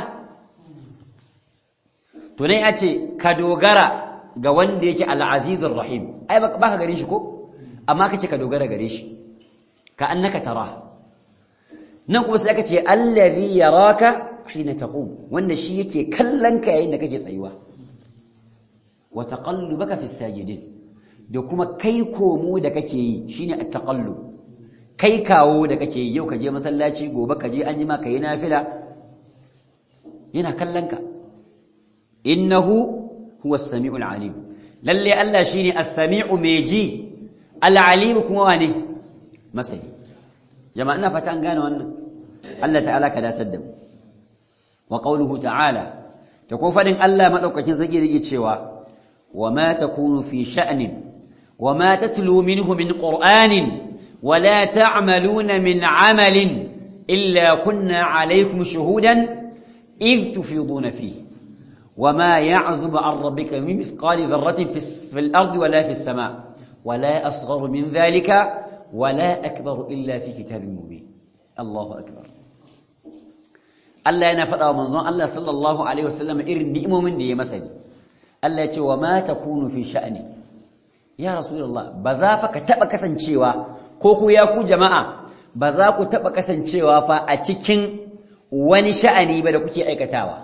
A: to ne ya ce ka dogara ga wanda yake al-azizur rahim ai ba ka gare shi ko amma kace ka dogara gare shi ka annaka tara nan kuma sai aka ce allazi yaraka hina taqum wanda shi yake kallon ka yayin da kake tsayuwa wa taqallubaka fi sajidin da kuma kai komo da kake yi shine at-taqallub kai kawo da kake yi yau ka je masallaci gobe ka je anjima ka yi nafila yana kallon ka innahu huwa as-sami'ul alim lalle Allah shine as-sami'u mai ji al-alim kuma wane masani jama'a ina fata an gane wannan Allah ta'ala ka datar da mu wa qawluhu ta'ala ta ko fadin Allah madaukakin sarki yake cewa wa ma takunu fi sha'nin wa ma tatlu minhu min qur'anin wa la ta'maluna min 'amalin illa kunna 'alaykum shuhudan id tufiduna fihi وما يعزب عن ربك من مثقال ذرة في الأرض ولا في السماء ولا أصغر من ذلك ولا أكبر إلا في كتاب مبين الله أكبر Allah yana faɗa wa manzon Allah sallallahu alaihi wasallam irin ni'imomin da ya masa ne Allah ya ce wa ma takunu fi sha'ni ya rasulullah ba za fa ka taba kasancewa ko ku ya ku jama'a ba za ku taba kasancewa fa a cikin wani sha'ani ba da kuke aikatawa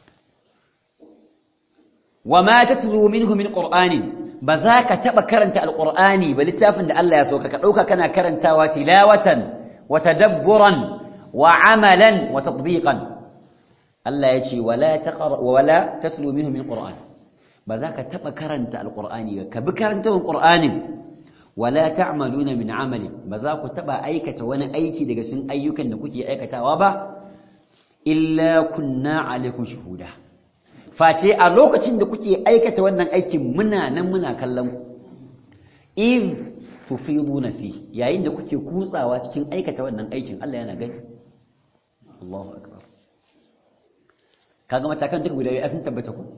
A: wa ma tatlu minhu min qur'anin ba za ka taba karanta alqur'ani ba littafin da Allah ya so ka dauka kana karantawa tilawatan wa tadabburan wa amalan wa tatbiqan Allah ya ce wala taqra wala tatlu minhu min qur'an ba za ka taba karanta alqur'ani ka bi karantawan qur'anin wala ta'maluna min amalin ba za ku taba aikata wani aiki daga cikin ayyukan da kuke aikatawa ba illa kunna alaikum shuhuda face a lokacin da kuke aikata wannan aikin muna nan muna kallon ku iz tufiduna fi yayin da kuke kutsawa cikin aikata wannan aikin Allah yana gani Allahu akbar kaga matakan duka guda biyu sun tabbata ku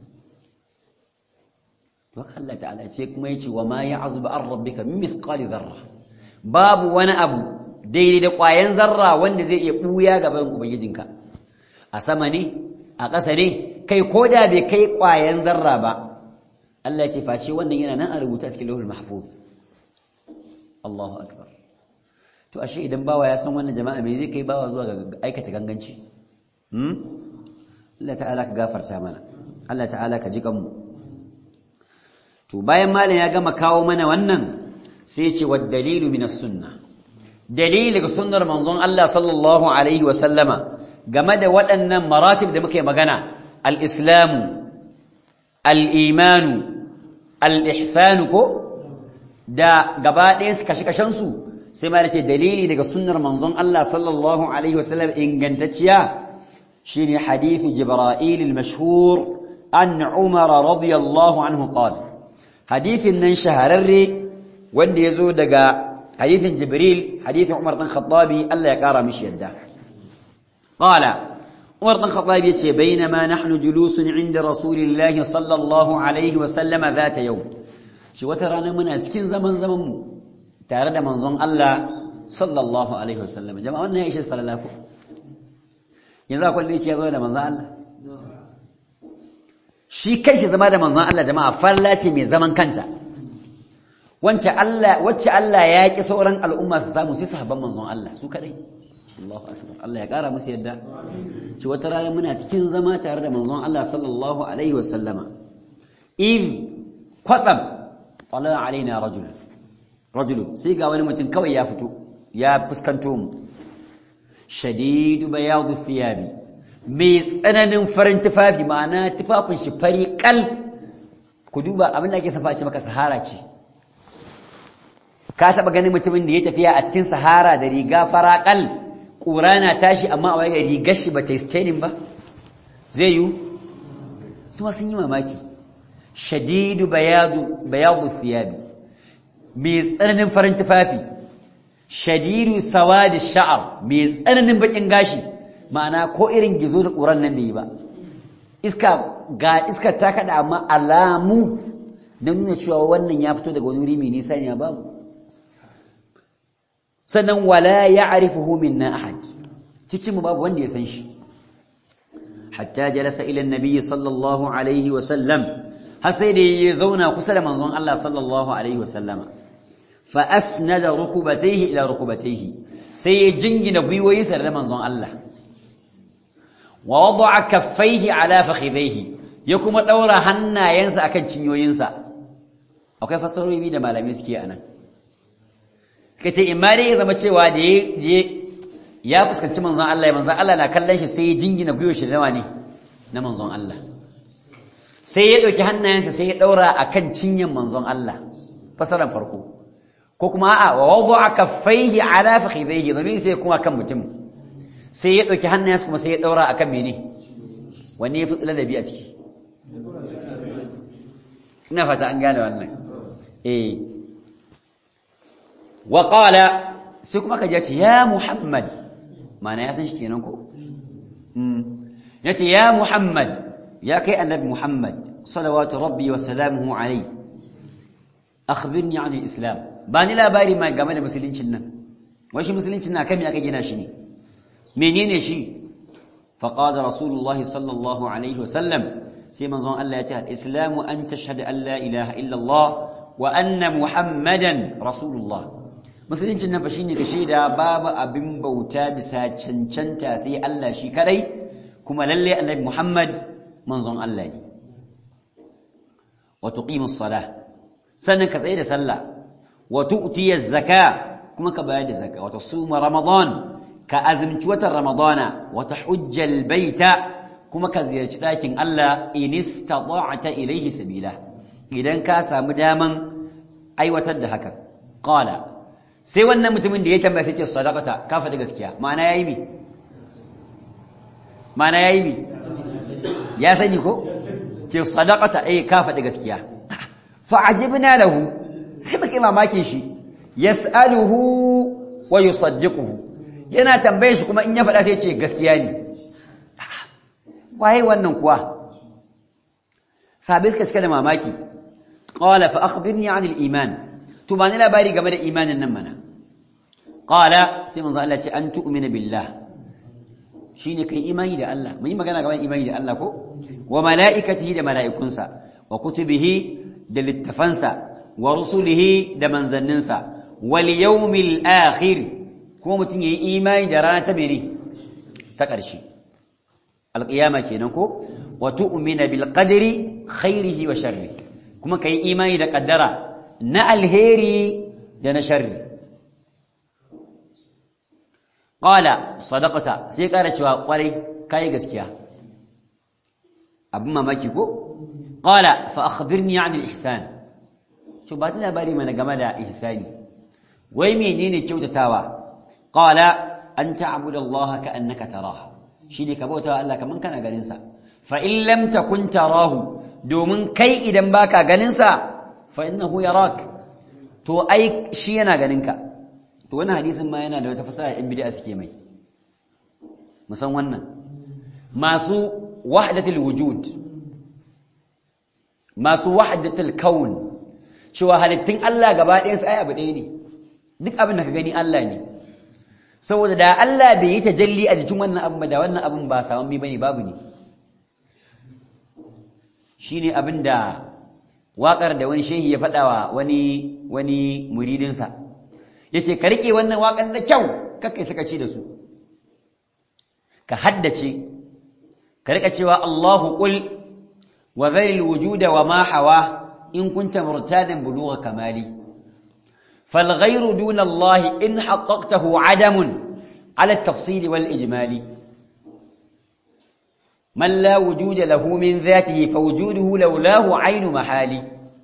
A: to Allah ta'ala ce kuma yace wa ma ya'zubu an rabbika min mithqali dharra babu wani abu daidai da ƙwayan zarra wanda zai iya buya gaban ubangijinka a sama ne a ƙasa ne kai ko da bai kai ƙwayan zarra ba Allah ce face wannan yana nan a rubuta a cikin lauhul mahfuz Allahu akbar to ashe idan bawa ya san wannan jama'a me zai kai bawa zuwa ga aikata ganganci hmm Allah ta'ala ka gafarta mana Allah ta'ala ka ji kanmu to bayan malam ya gama kawo mana wannan sai ya ce wa dalilu min as-sunnah dalili daga sunnar manzon Allah sallallahu alaihi wa sallama game da waɗannan maratib da muke magana al-islamu al-imanu al-ihsanu ko da gaba ɗaya su kashe su sai ma ce dalili daga sunnar manzon Allah sallallahu alaihi wasallam ingantacciya shine hadithu jibril al-mashhur an umar radiyallahu anhu qala hadithin nan shahararre wanda yazo daga hadithin jibril hadithin umar dan khattabi Allah ya kara mishi yadda qala umar dan khattabi yace bainama nahnu julusun inda rasulillahi sallallahu alaihi wasallam zata yau shi wata rana muna cikin zaman zaman mu tare da manzon Allah sallallahu alaihi wasallam jama'a wannan ya ishe falala ko yanzu akwai da yake ya zo da manzon Allah shi kai shi zama da manzon Allah jama'a falla ce mai zaman kanta wacce Allah wacce Allah ya ki sauran al'umma su samu sai sahabban manzon Allah su kadai Allahu akbar Allah ya kara musu yadda ci wata rana muna cikin zama tare da manzon Allah sallallahu alaihi wa sallama in kwatsam tala alaina rajul rajul sai ga wani mutum kawai ya fito ya fuskanto mu shadidu bayadu thiyabi mai tsananin farin tufafi ma'ana tufafin shi fari kal ku duba abin da ake safa ce maka sahara ce ka taba ganin mutumin da ya tafiya a cikin sahara da riga fara kal ƙura na tashi amma a waye rigar shi ba ta yi ba zai yi su ma sun yi mamaki shadidu bayadu bayadu thiyabi mai tsananin farin tufafi shadidu sawadi sha'ar mai tsananin bakin gashi ma'ana ko irin gizo da ƙuran nan bai ba iska ga iska ta kada amma alamu na nuna cewa wannan ya fito daga wani wuri mai nisa ne babu sannan wala ya'rifuhu minna ahad cikin mu babu wanda ya san shi hatta jalasa ila annabi sallallahu alaihi wa sallam har sai da ya zauna kusa da manzon Allah sallallahu alaihi wa sallama fa asnada rukubatayhi ila rukubatayhi sai ya jingina gwiwoyinsa da manzon Allah wa wada'a kaffaihi ala fakhidaihi ya kuma daura hannayensa akan cinyoyinsa akwai fasarori da malamai suke anan kace in ma dai ya zama cewa da ya ya fuskanci manzon Allah manzon Allah na kallon shi sai ya jingina gwiwar shi da ne na manzon Allah sai ya dauki hannayensa sai ya daura akan cinyan manzon Allah fasaran farko ko kuma a'a wa wada'a kaffaihi ala fakhidaihi zamin sai kuma kan mutum sai ya ɗauki hannayensa kuma sai ya ɗaura a kan mene wanne ya fi ladabi a ciki ina fata an gane wannan eh wa qala sai kuma ka ce ya muhammad mana ya san shi kenan ko ya ce ya muhammad ya kai annabi muhammad salawatu rabbi wa salamuhu alai akhbirni an islam ba ni labari ma game da musuluncin nan wai shi musuluncin na kan me aka gina shi ne menene shi faqala rasulullahi sallallahu alaihi wasallam sai manzon Allah ya ce al-islamu an tashhadu an la ilaha illa Allah wa anna muhammadan rasulullah musuluncin nan fa shine ka shaida babu abin bauta bisa cancanta sai Allah shi kadai kuma lalle annabi muhammad manzon Allah ne wa tuqimus salah sannan ka tsaye da sallah wa tu'tiyaz zakah kuma ka bayar da zakka wa tasuma ramadan ka azumci watan ramadana wata hujjal baita kuma ka ziyarci ɗakin Allah in istata'ta ilayhi sabila idan ka samu daman aiwatar da haka qala sai wannan mutumin da ya tambaya sai ce sadaqata ka faɗi gaskiya ma'ana yayi mi ma'ana yayi mi ya sani ko ce sadaqata eh ka faɗi gaskiya fa ajibna lahu sai muke mamakin shi yas'aluhu wa yusaddiquhu yana tambaye shi kuma in ya faɗa sai ce gaskiya ne waye wannan kuwa sabai suka cika da mamaki qala fa akhbirni an al-iman to ba ni labari game da imanin nan mana qala sai manzo Allah ce an tu'mina billah shine kai imani da Allah mun yi magana game da imani da Allah ko wa malaikatihi da malaikunsa wa kutubihi da littafansa wa rusulihi da manzanninsa wal yawmil akhir ko mutum ya yi imani da rana ta mene ta ƙarshe alƙiyama kenan ko wa tu'mina bil qadri khairihi wa sharri kuma kai imani da ƙaddara na alheri da na sharri qala sadaqata sai ƙara cewa ƙwarai kai gaskiya abin mamaki ko qala fa akhbirni 'an al-ihsan to ba labari mana game da ihsani wai menene kyautatawa قال أن تعبد الله كأنك تراه شيني كبوتا الله كمان كان غننسا فإن لم تكن تراه دومن كي إذن باكا غننسا فإنه يراك تو أي شي yana ganinka to wannan hadisin ma yana da wata fasaha in bid'a suke mai musan wannan masu wahdatul wujud masu wahdatul kaun cewa halittun Allah gaba ɗayan su ai abu ɗaya ne duk abin da ka gani Allah ne saboda da Allah bai yi tajalli a jikin wannan abin ba da wannan abin ba saman mi bane babu ne shine abin da waƙar da wani shehi ya faɗawa wani wani muridinsa yace ka rike wannan waƙar da kyau kakkai suka ci da su ka haddace ka rika cewa Allahu qul wa dharil wujuda wa ma hawa in kunta murtadan bulugha kamali fal ghayru duna Allah in haqqaqtahu adamun ala at-tafsil wal ijmali man la wujuda lahu min dhatihi fa wujuduhu lawlahu aynu mahali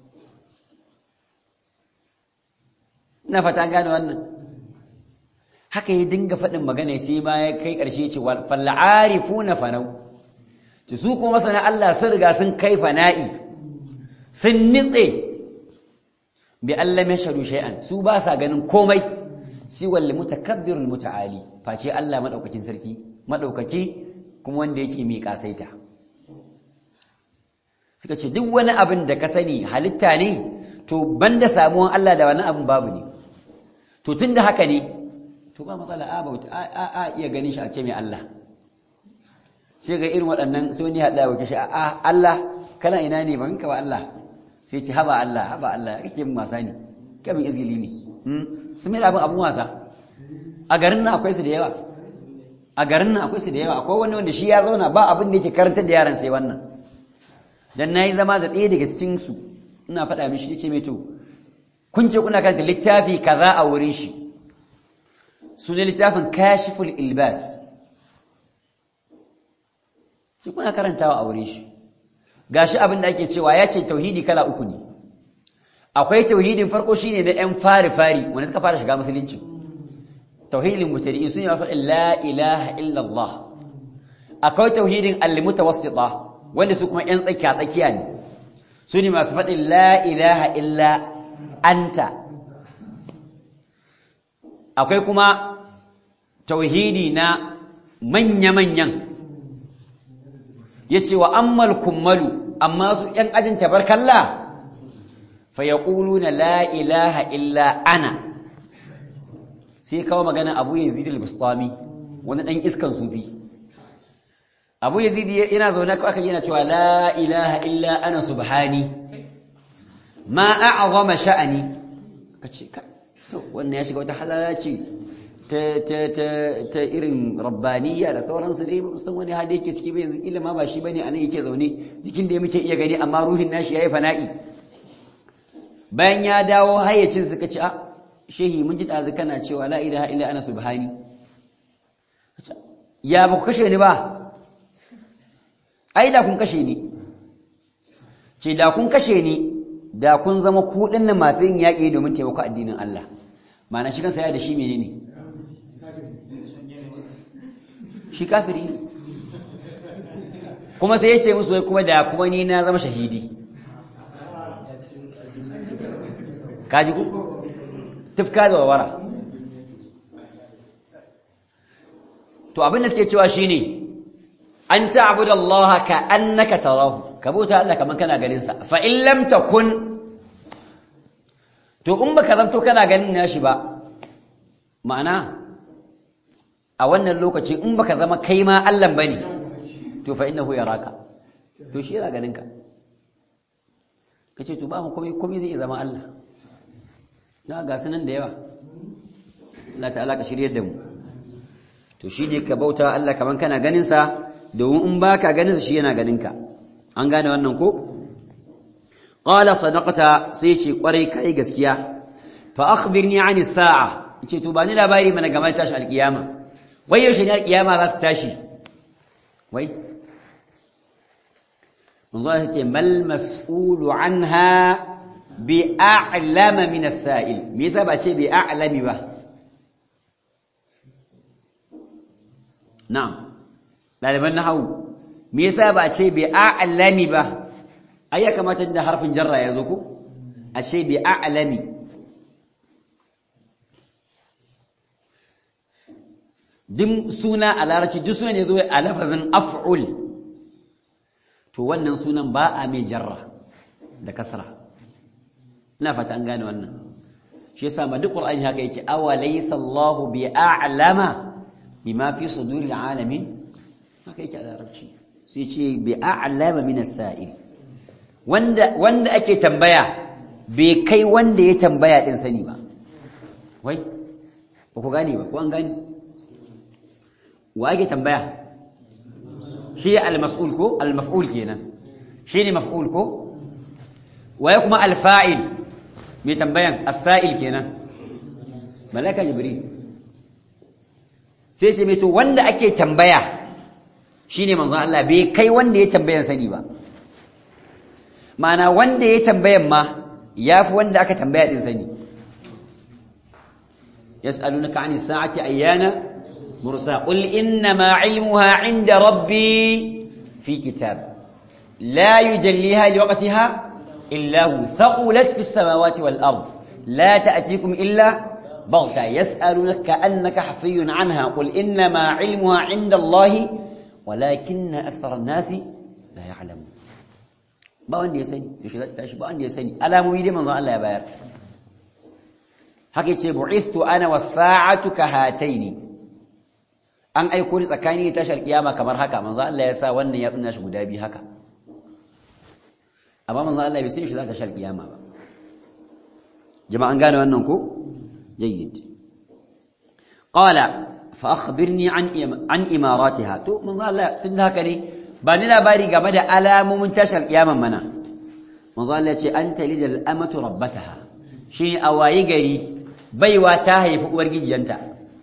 A: ina fata gane wannan haka ya dinga faɗin magana sai ma ya kai ƙarshe ce fal arifuna fanau to su kuma masana Allah sun riga sun kai fana'i sun nitse bi Allah mai sharu shay'an su ba sa ganin komai si wal mutakabbirul muta'ali face Allah madaukakin sarki madaukaki kuma wanda yake mai kasaita suka ce duk wani abin da ka sani halitta ne to banda samuwan Allah da wani abin babu ne to tunda haka ne to ba matsala a bauta a a iya ganin shi a ce mai Allah sai ga irin waɗannan sai wani haɗa wa kishi a Allah kana ina ne ban ka ba Allah sai ce haba Allah haba Allah kake min wasa ne kamin izgili ne su mai abin abin wasa a garin nan akwai su da yawa a garin nan akwai su da yawa akwai wani wanda shi ya zauna ba abin da yake karantar da yaran sai wannan dan nayi zama da ɗaya daga cikin su ina faɗa mishi yace mai to kun ce kuna karanta littafi kaza a wurin shi sunan littafin kashiful ilbas shi kuna karantawa a wurin shi gashi abin da ake cewa ya ce tauhidi kala uku ne akwai tauhidin farko shine na yan fari fari wanda suka fara shiga musulunci tauhidin mutari'in sun yi faɗin la ilaha illallah akwai tauhidin al-mutawassita wanda su kuma yan tsakiya tsakiya ne su ne masu faɗin la ilaha illa anta akwai kuma tauhidi na manya-manyan ya ce wa ammal kummalu amma su ‘yan ajin tabarkalla fa ya na la ilaha illa ana sai kawo magana abu ya zidi al-bustami wani ɗan iskan sufi abu ya zidi yana zaune aka yana cewa la ilaha illa ana subhani ma a'azama sha'ani ka ce ka to wannan ya shiga wata halala ce ta irin rabbaniya da sauransu dai san wani hali yake ciki bai yanzu kila ma ba shi bane anan yake zaune jikin da muke iya gani amma ruhin nashi yayi fana'i bayan ya dawo hayyacin suka ce a shehi mun ji dazu kana cewa la ilaha illa ana subhani ya ba ku kashe ni ba ai da kun kashe ni ce da kun kashe ni da kun zama ku dinnan masu yin yaƙi domin taimako addinin Allah ma'ana shi kansa ya da shi menene shi kafiri ne kuma sai ya ce musu wai kuma da kuma ni na zama shahidi kaji ku tufka da wawara to abin da suke cewa shine an ta'budu Allah ka annaka tarahu ka bauta Allah kaman kana ganin sa fa in lam takun to in baka zanto kana ganin nashi ba ma'ana a wannan lokacin in baka zama kai ma Allah bane to fa innahu yaraka to shi yana ganin ka kace to ba mu komai komai zai zama Allah na ga sanan da yawa Allah ta'ala ka shiryar da mu to shine ka bauta Allah kaman kana ganin sa domin in baka ganin sa shi yana ganin ka an gane wannan ko qala sadaqata sai ce kwarai kai gaskiya fa akhbirni 'ani sa'a ce to ba ni labari mana game da tashi alkiyama wai yaushe ne alkiyama za ta tashi wai manzo ya ce mal mas'ulu anha bi a'lama min as-sa'il me yasa ba ce bi a'lami ba na'am daliban nahwu me yasa ba ce bi a'lami ba ai ya kamata da harfin jarra ya zo ko a ce bi a'lami duk suna a larabci duk suna ne zo a lafazin af'ul to wannan sunan ba a mai jarra da kasra ina fata an gane wannan shi yasa ma duk qur'ani haka yake awa laysa Allahu bi a'lama bima fi suduril alamin haka yake a larabci sai ce bi a'lama min as-sa'il wanda wanda ake tambaya bai kai wanda ya tambaya din sani ba wai ba ku gane ba ko an gane wa ake tambaya shi al-mas'ul ko al-maf'ul kenan shi ne maf'ul ko waye kuma al-fa'il mai tambayan as-sa'il kenan malaka jibril sai ce mai to wanda ake tambaya shine manzon Allah bai kai wanda ya tambayan sani ba ma'ana wanda ya tambayan ma yafi wanda aka tambaya din sani yas'alunaka 'ani sa'ati ayyana mursa qul inna ma 'ilmuha 'inda rabbi fi kitab la yujalliha liwaqtiha illa hu thaqulat fis samawati wal ard la ta'tikum illa بغتة يسألونك كأنك حفي عنها قل إنما علمها عند الله ولكن أكثر الناس لا يعلمون ba wanda ya sani yaushe za ta tashi ba wanda ya sani alamomi dai manzon Allah ya bayar haka ce bu'ithu ana was-sa'atu kahataini an aiko ni tsakani tashar kiyama kamar haka manzon Allah ya sa wannan ya tsunna shi guda biyu haka amma manzon Allah bai san shi za ta tashar kiyama ba jama'an gane wannan ko جيد قال فأخبرني عن عن إماراتها تو من الله تنهكني بني labari game da alamomin tashar kiyaman mana manzo Allah ce an talida al-amatu rabbataha shi awayi gari baiwa ta haifi uwar gijiyanta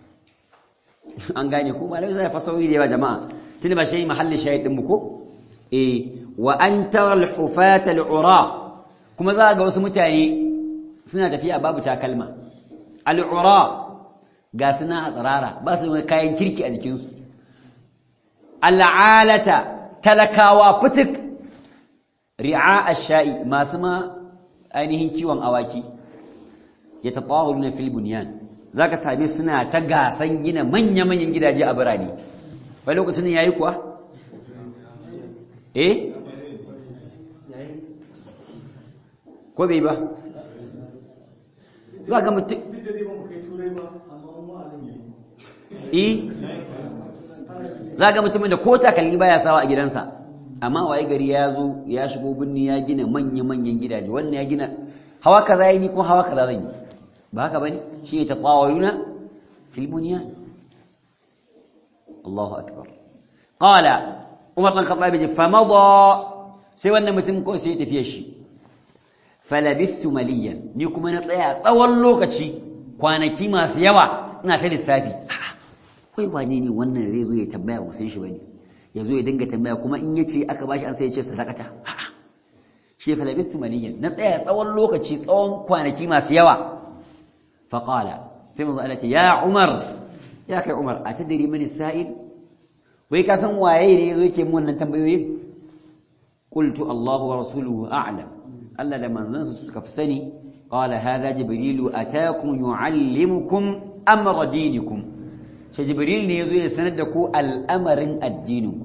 A: an gane ko malami sai fasawi da yawa jama'a tunda ba shi mahallin shahid din mu ko eh wa an tara al-hufata al-ura kuma za ga wasu mutane suna tafiya babu takalma al'ura ga suna a tsirara ba su wani kayan kirki a jikinsu al'alata talakawa fitik ri'a sha'i masu ma ainihin kiwon awaki ya taɓawa na filibuniyan za ka same suna ta gasan gina manya-manyan gidaje a birane wai lokacin ya yi kuwa? eh? ko bai ba? za ga mutum eh za ga mutumin da ko takalmi baya sawa a gidansa amma waye gari ya zo ya shigo binni ya gina manya-manyan gidaje wannan ya gina hawa kaza yi ni kuma hawa kaza zan yi ba haka bane shi ne taqawayuna fil bunyan Allahu akbar qala Umar dan Khattab ya fa mada sai wannan mutum ko sai ya tafiye shi falabithu maliyan ni kuma na tsaya tsawon lokaci kwanaki masu yawa ina ta lissafi kai wane ne wannan zai zo ya tambaya ba san shi bane ya zo ya dinga tambaya kuma in yace aka bashi an sai ya ce sadakata shi falabithu maliyan na tsaya tsawon lokaci tsawon kwanaki masu yawa fa qala sai manzo Allah ce ya Umar ya kai Umar atadri man sa'il wai ka san waye ne yazo yake mun wannan tambayoyin qultu Allahu wa rasuluhu a'lam Allah da manzansa suka fi sani qala hadha jibrilu ataakum yuallimukum amra dinikum sai jibril ne yazo ya sanar da ku al'amarin addininku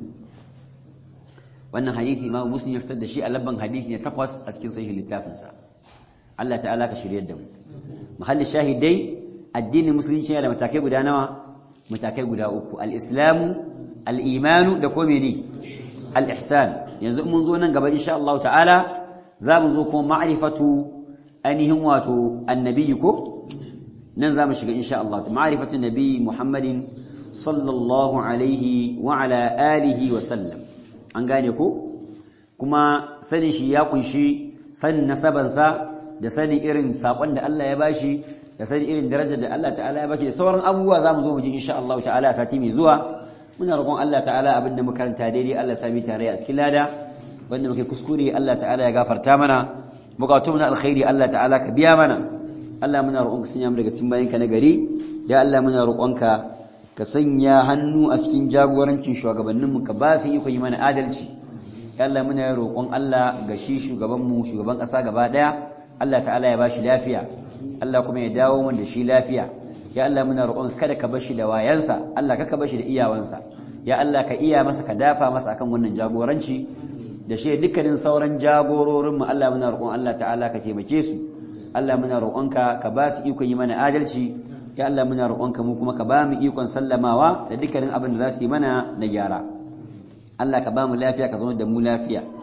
A: wannan hadisi ma muslim ya fitar da shi a labban hadisi ne takwas a cikin sahih littafinsa Allah ta'ala ka shiryar da mu mahallin shahidai addinin musulunci yana da matakai guda nawa matakai guda uku al-islamu al-imanu da kuma ne al-ihsan yanzu mun zo nan gaba insha Allah ta'ala za mu zo kuma ma'rifatu ainihin wato annabi ko nan za mu shiga insha Allah ma'rifatu nabi Muhammadin sallallahu alaihi wa ala alihi wa sallam an gane ko kuma sanin shi ya kunshi sanin nasabansa da sanin irin sakon da Allah ya bashi da sanin irin darajar da Allah ta'ala ya bashi da sauran abubuwa za mu zo mu ji insha Allah ta'ala sati mai zuwa muna roƙon Allah ta'ala abinda muka karanta daidai Allah sami tare a cikin lada wanda muke kuskure Allah ta'ala ya gafarta mana bukatun na alkhairi Allah ta'ala ka biya mana Allah muna roƙonka sanya mu daga cikin bayinka na gari ya Allah muna roƙonka ka sanya hannu a cikin jagorancin shugabanninmu ka ba su iko yi mana adalci ya Allah muna roƙon Allah ga shi shugabanmu shugaban ƙasa gaba ɗaya Allah ta'ala ya ba shi lafiya Allah kuma ya dawo mana da shi lafiya ya Allah muna roƙon kada ka bar shi da wayansa Allah ka bar shi da iyawansa ya Allah ka iya masa ka dafa masa akan wannan jagoranci da shi dukkanin sauran jagororinmu Allah muna roƙon Allah ta'ala ka taimake su Allah muna roƙonka ka ba su ikon yi mana adalci ya Allah muna roƙonka mu kuma ka ba mu ikon sallamawa da dukkanin abin da za su yi mana na gyara Allah ka ba mu lafiya ka zama da mu lafiya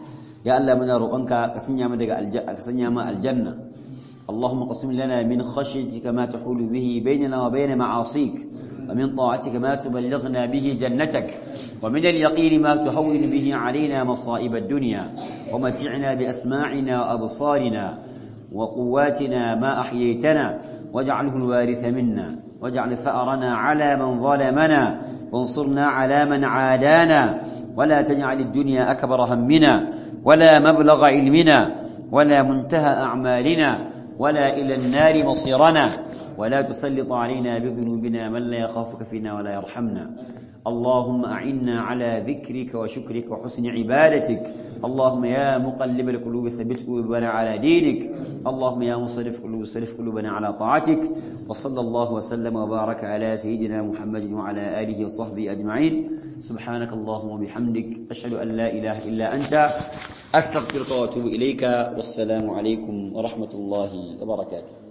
A: ya Allah muna roƙonka ka sanya mu daga aljanna ka sanya mu aljanna اللهم قسم لنا من خشيتك ما تحول به بيننا وبين معاصيك ومن طاعتك ما تبلغنا به جنتك ومن اليقين ما تهون به علينا مصائب الدنيا ومتعنا بأسماعنا وأبصارنا وقواتنا ما أحييتنا واجعله الوارث منا واجعل ثأرنا على من ظلمنا وانصرنا على من عادانا ولا تجعل الدنيا أكبر همنا ولا مبلغ علمنا ولا منتهى أعمالنا ولا إلى النار مصيرنا ولا تسلط علينا بذنوبنا من لا يخافك فينا ولا يرحمنا اللهم أعنا على ذكرك وشكرك وحسن عبادتك اللهم يا مقلب القلوب ثبت قلوبنا على دينك اللهم يا مصرف قلوب صرف قلوبنا على طاعتك وصلى الله وسلم وبارك على سيدنا محمد وعلى آله وصحبه أجمعين سبحانك اللهم وبحمدك أشهد أن لا إله إلا أنت أستغفرك وأتوب إليك والسلام عليكم ورحمة الله وبركاته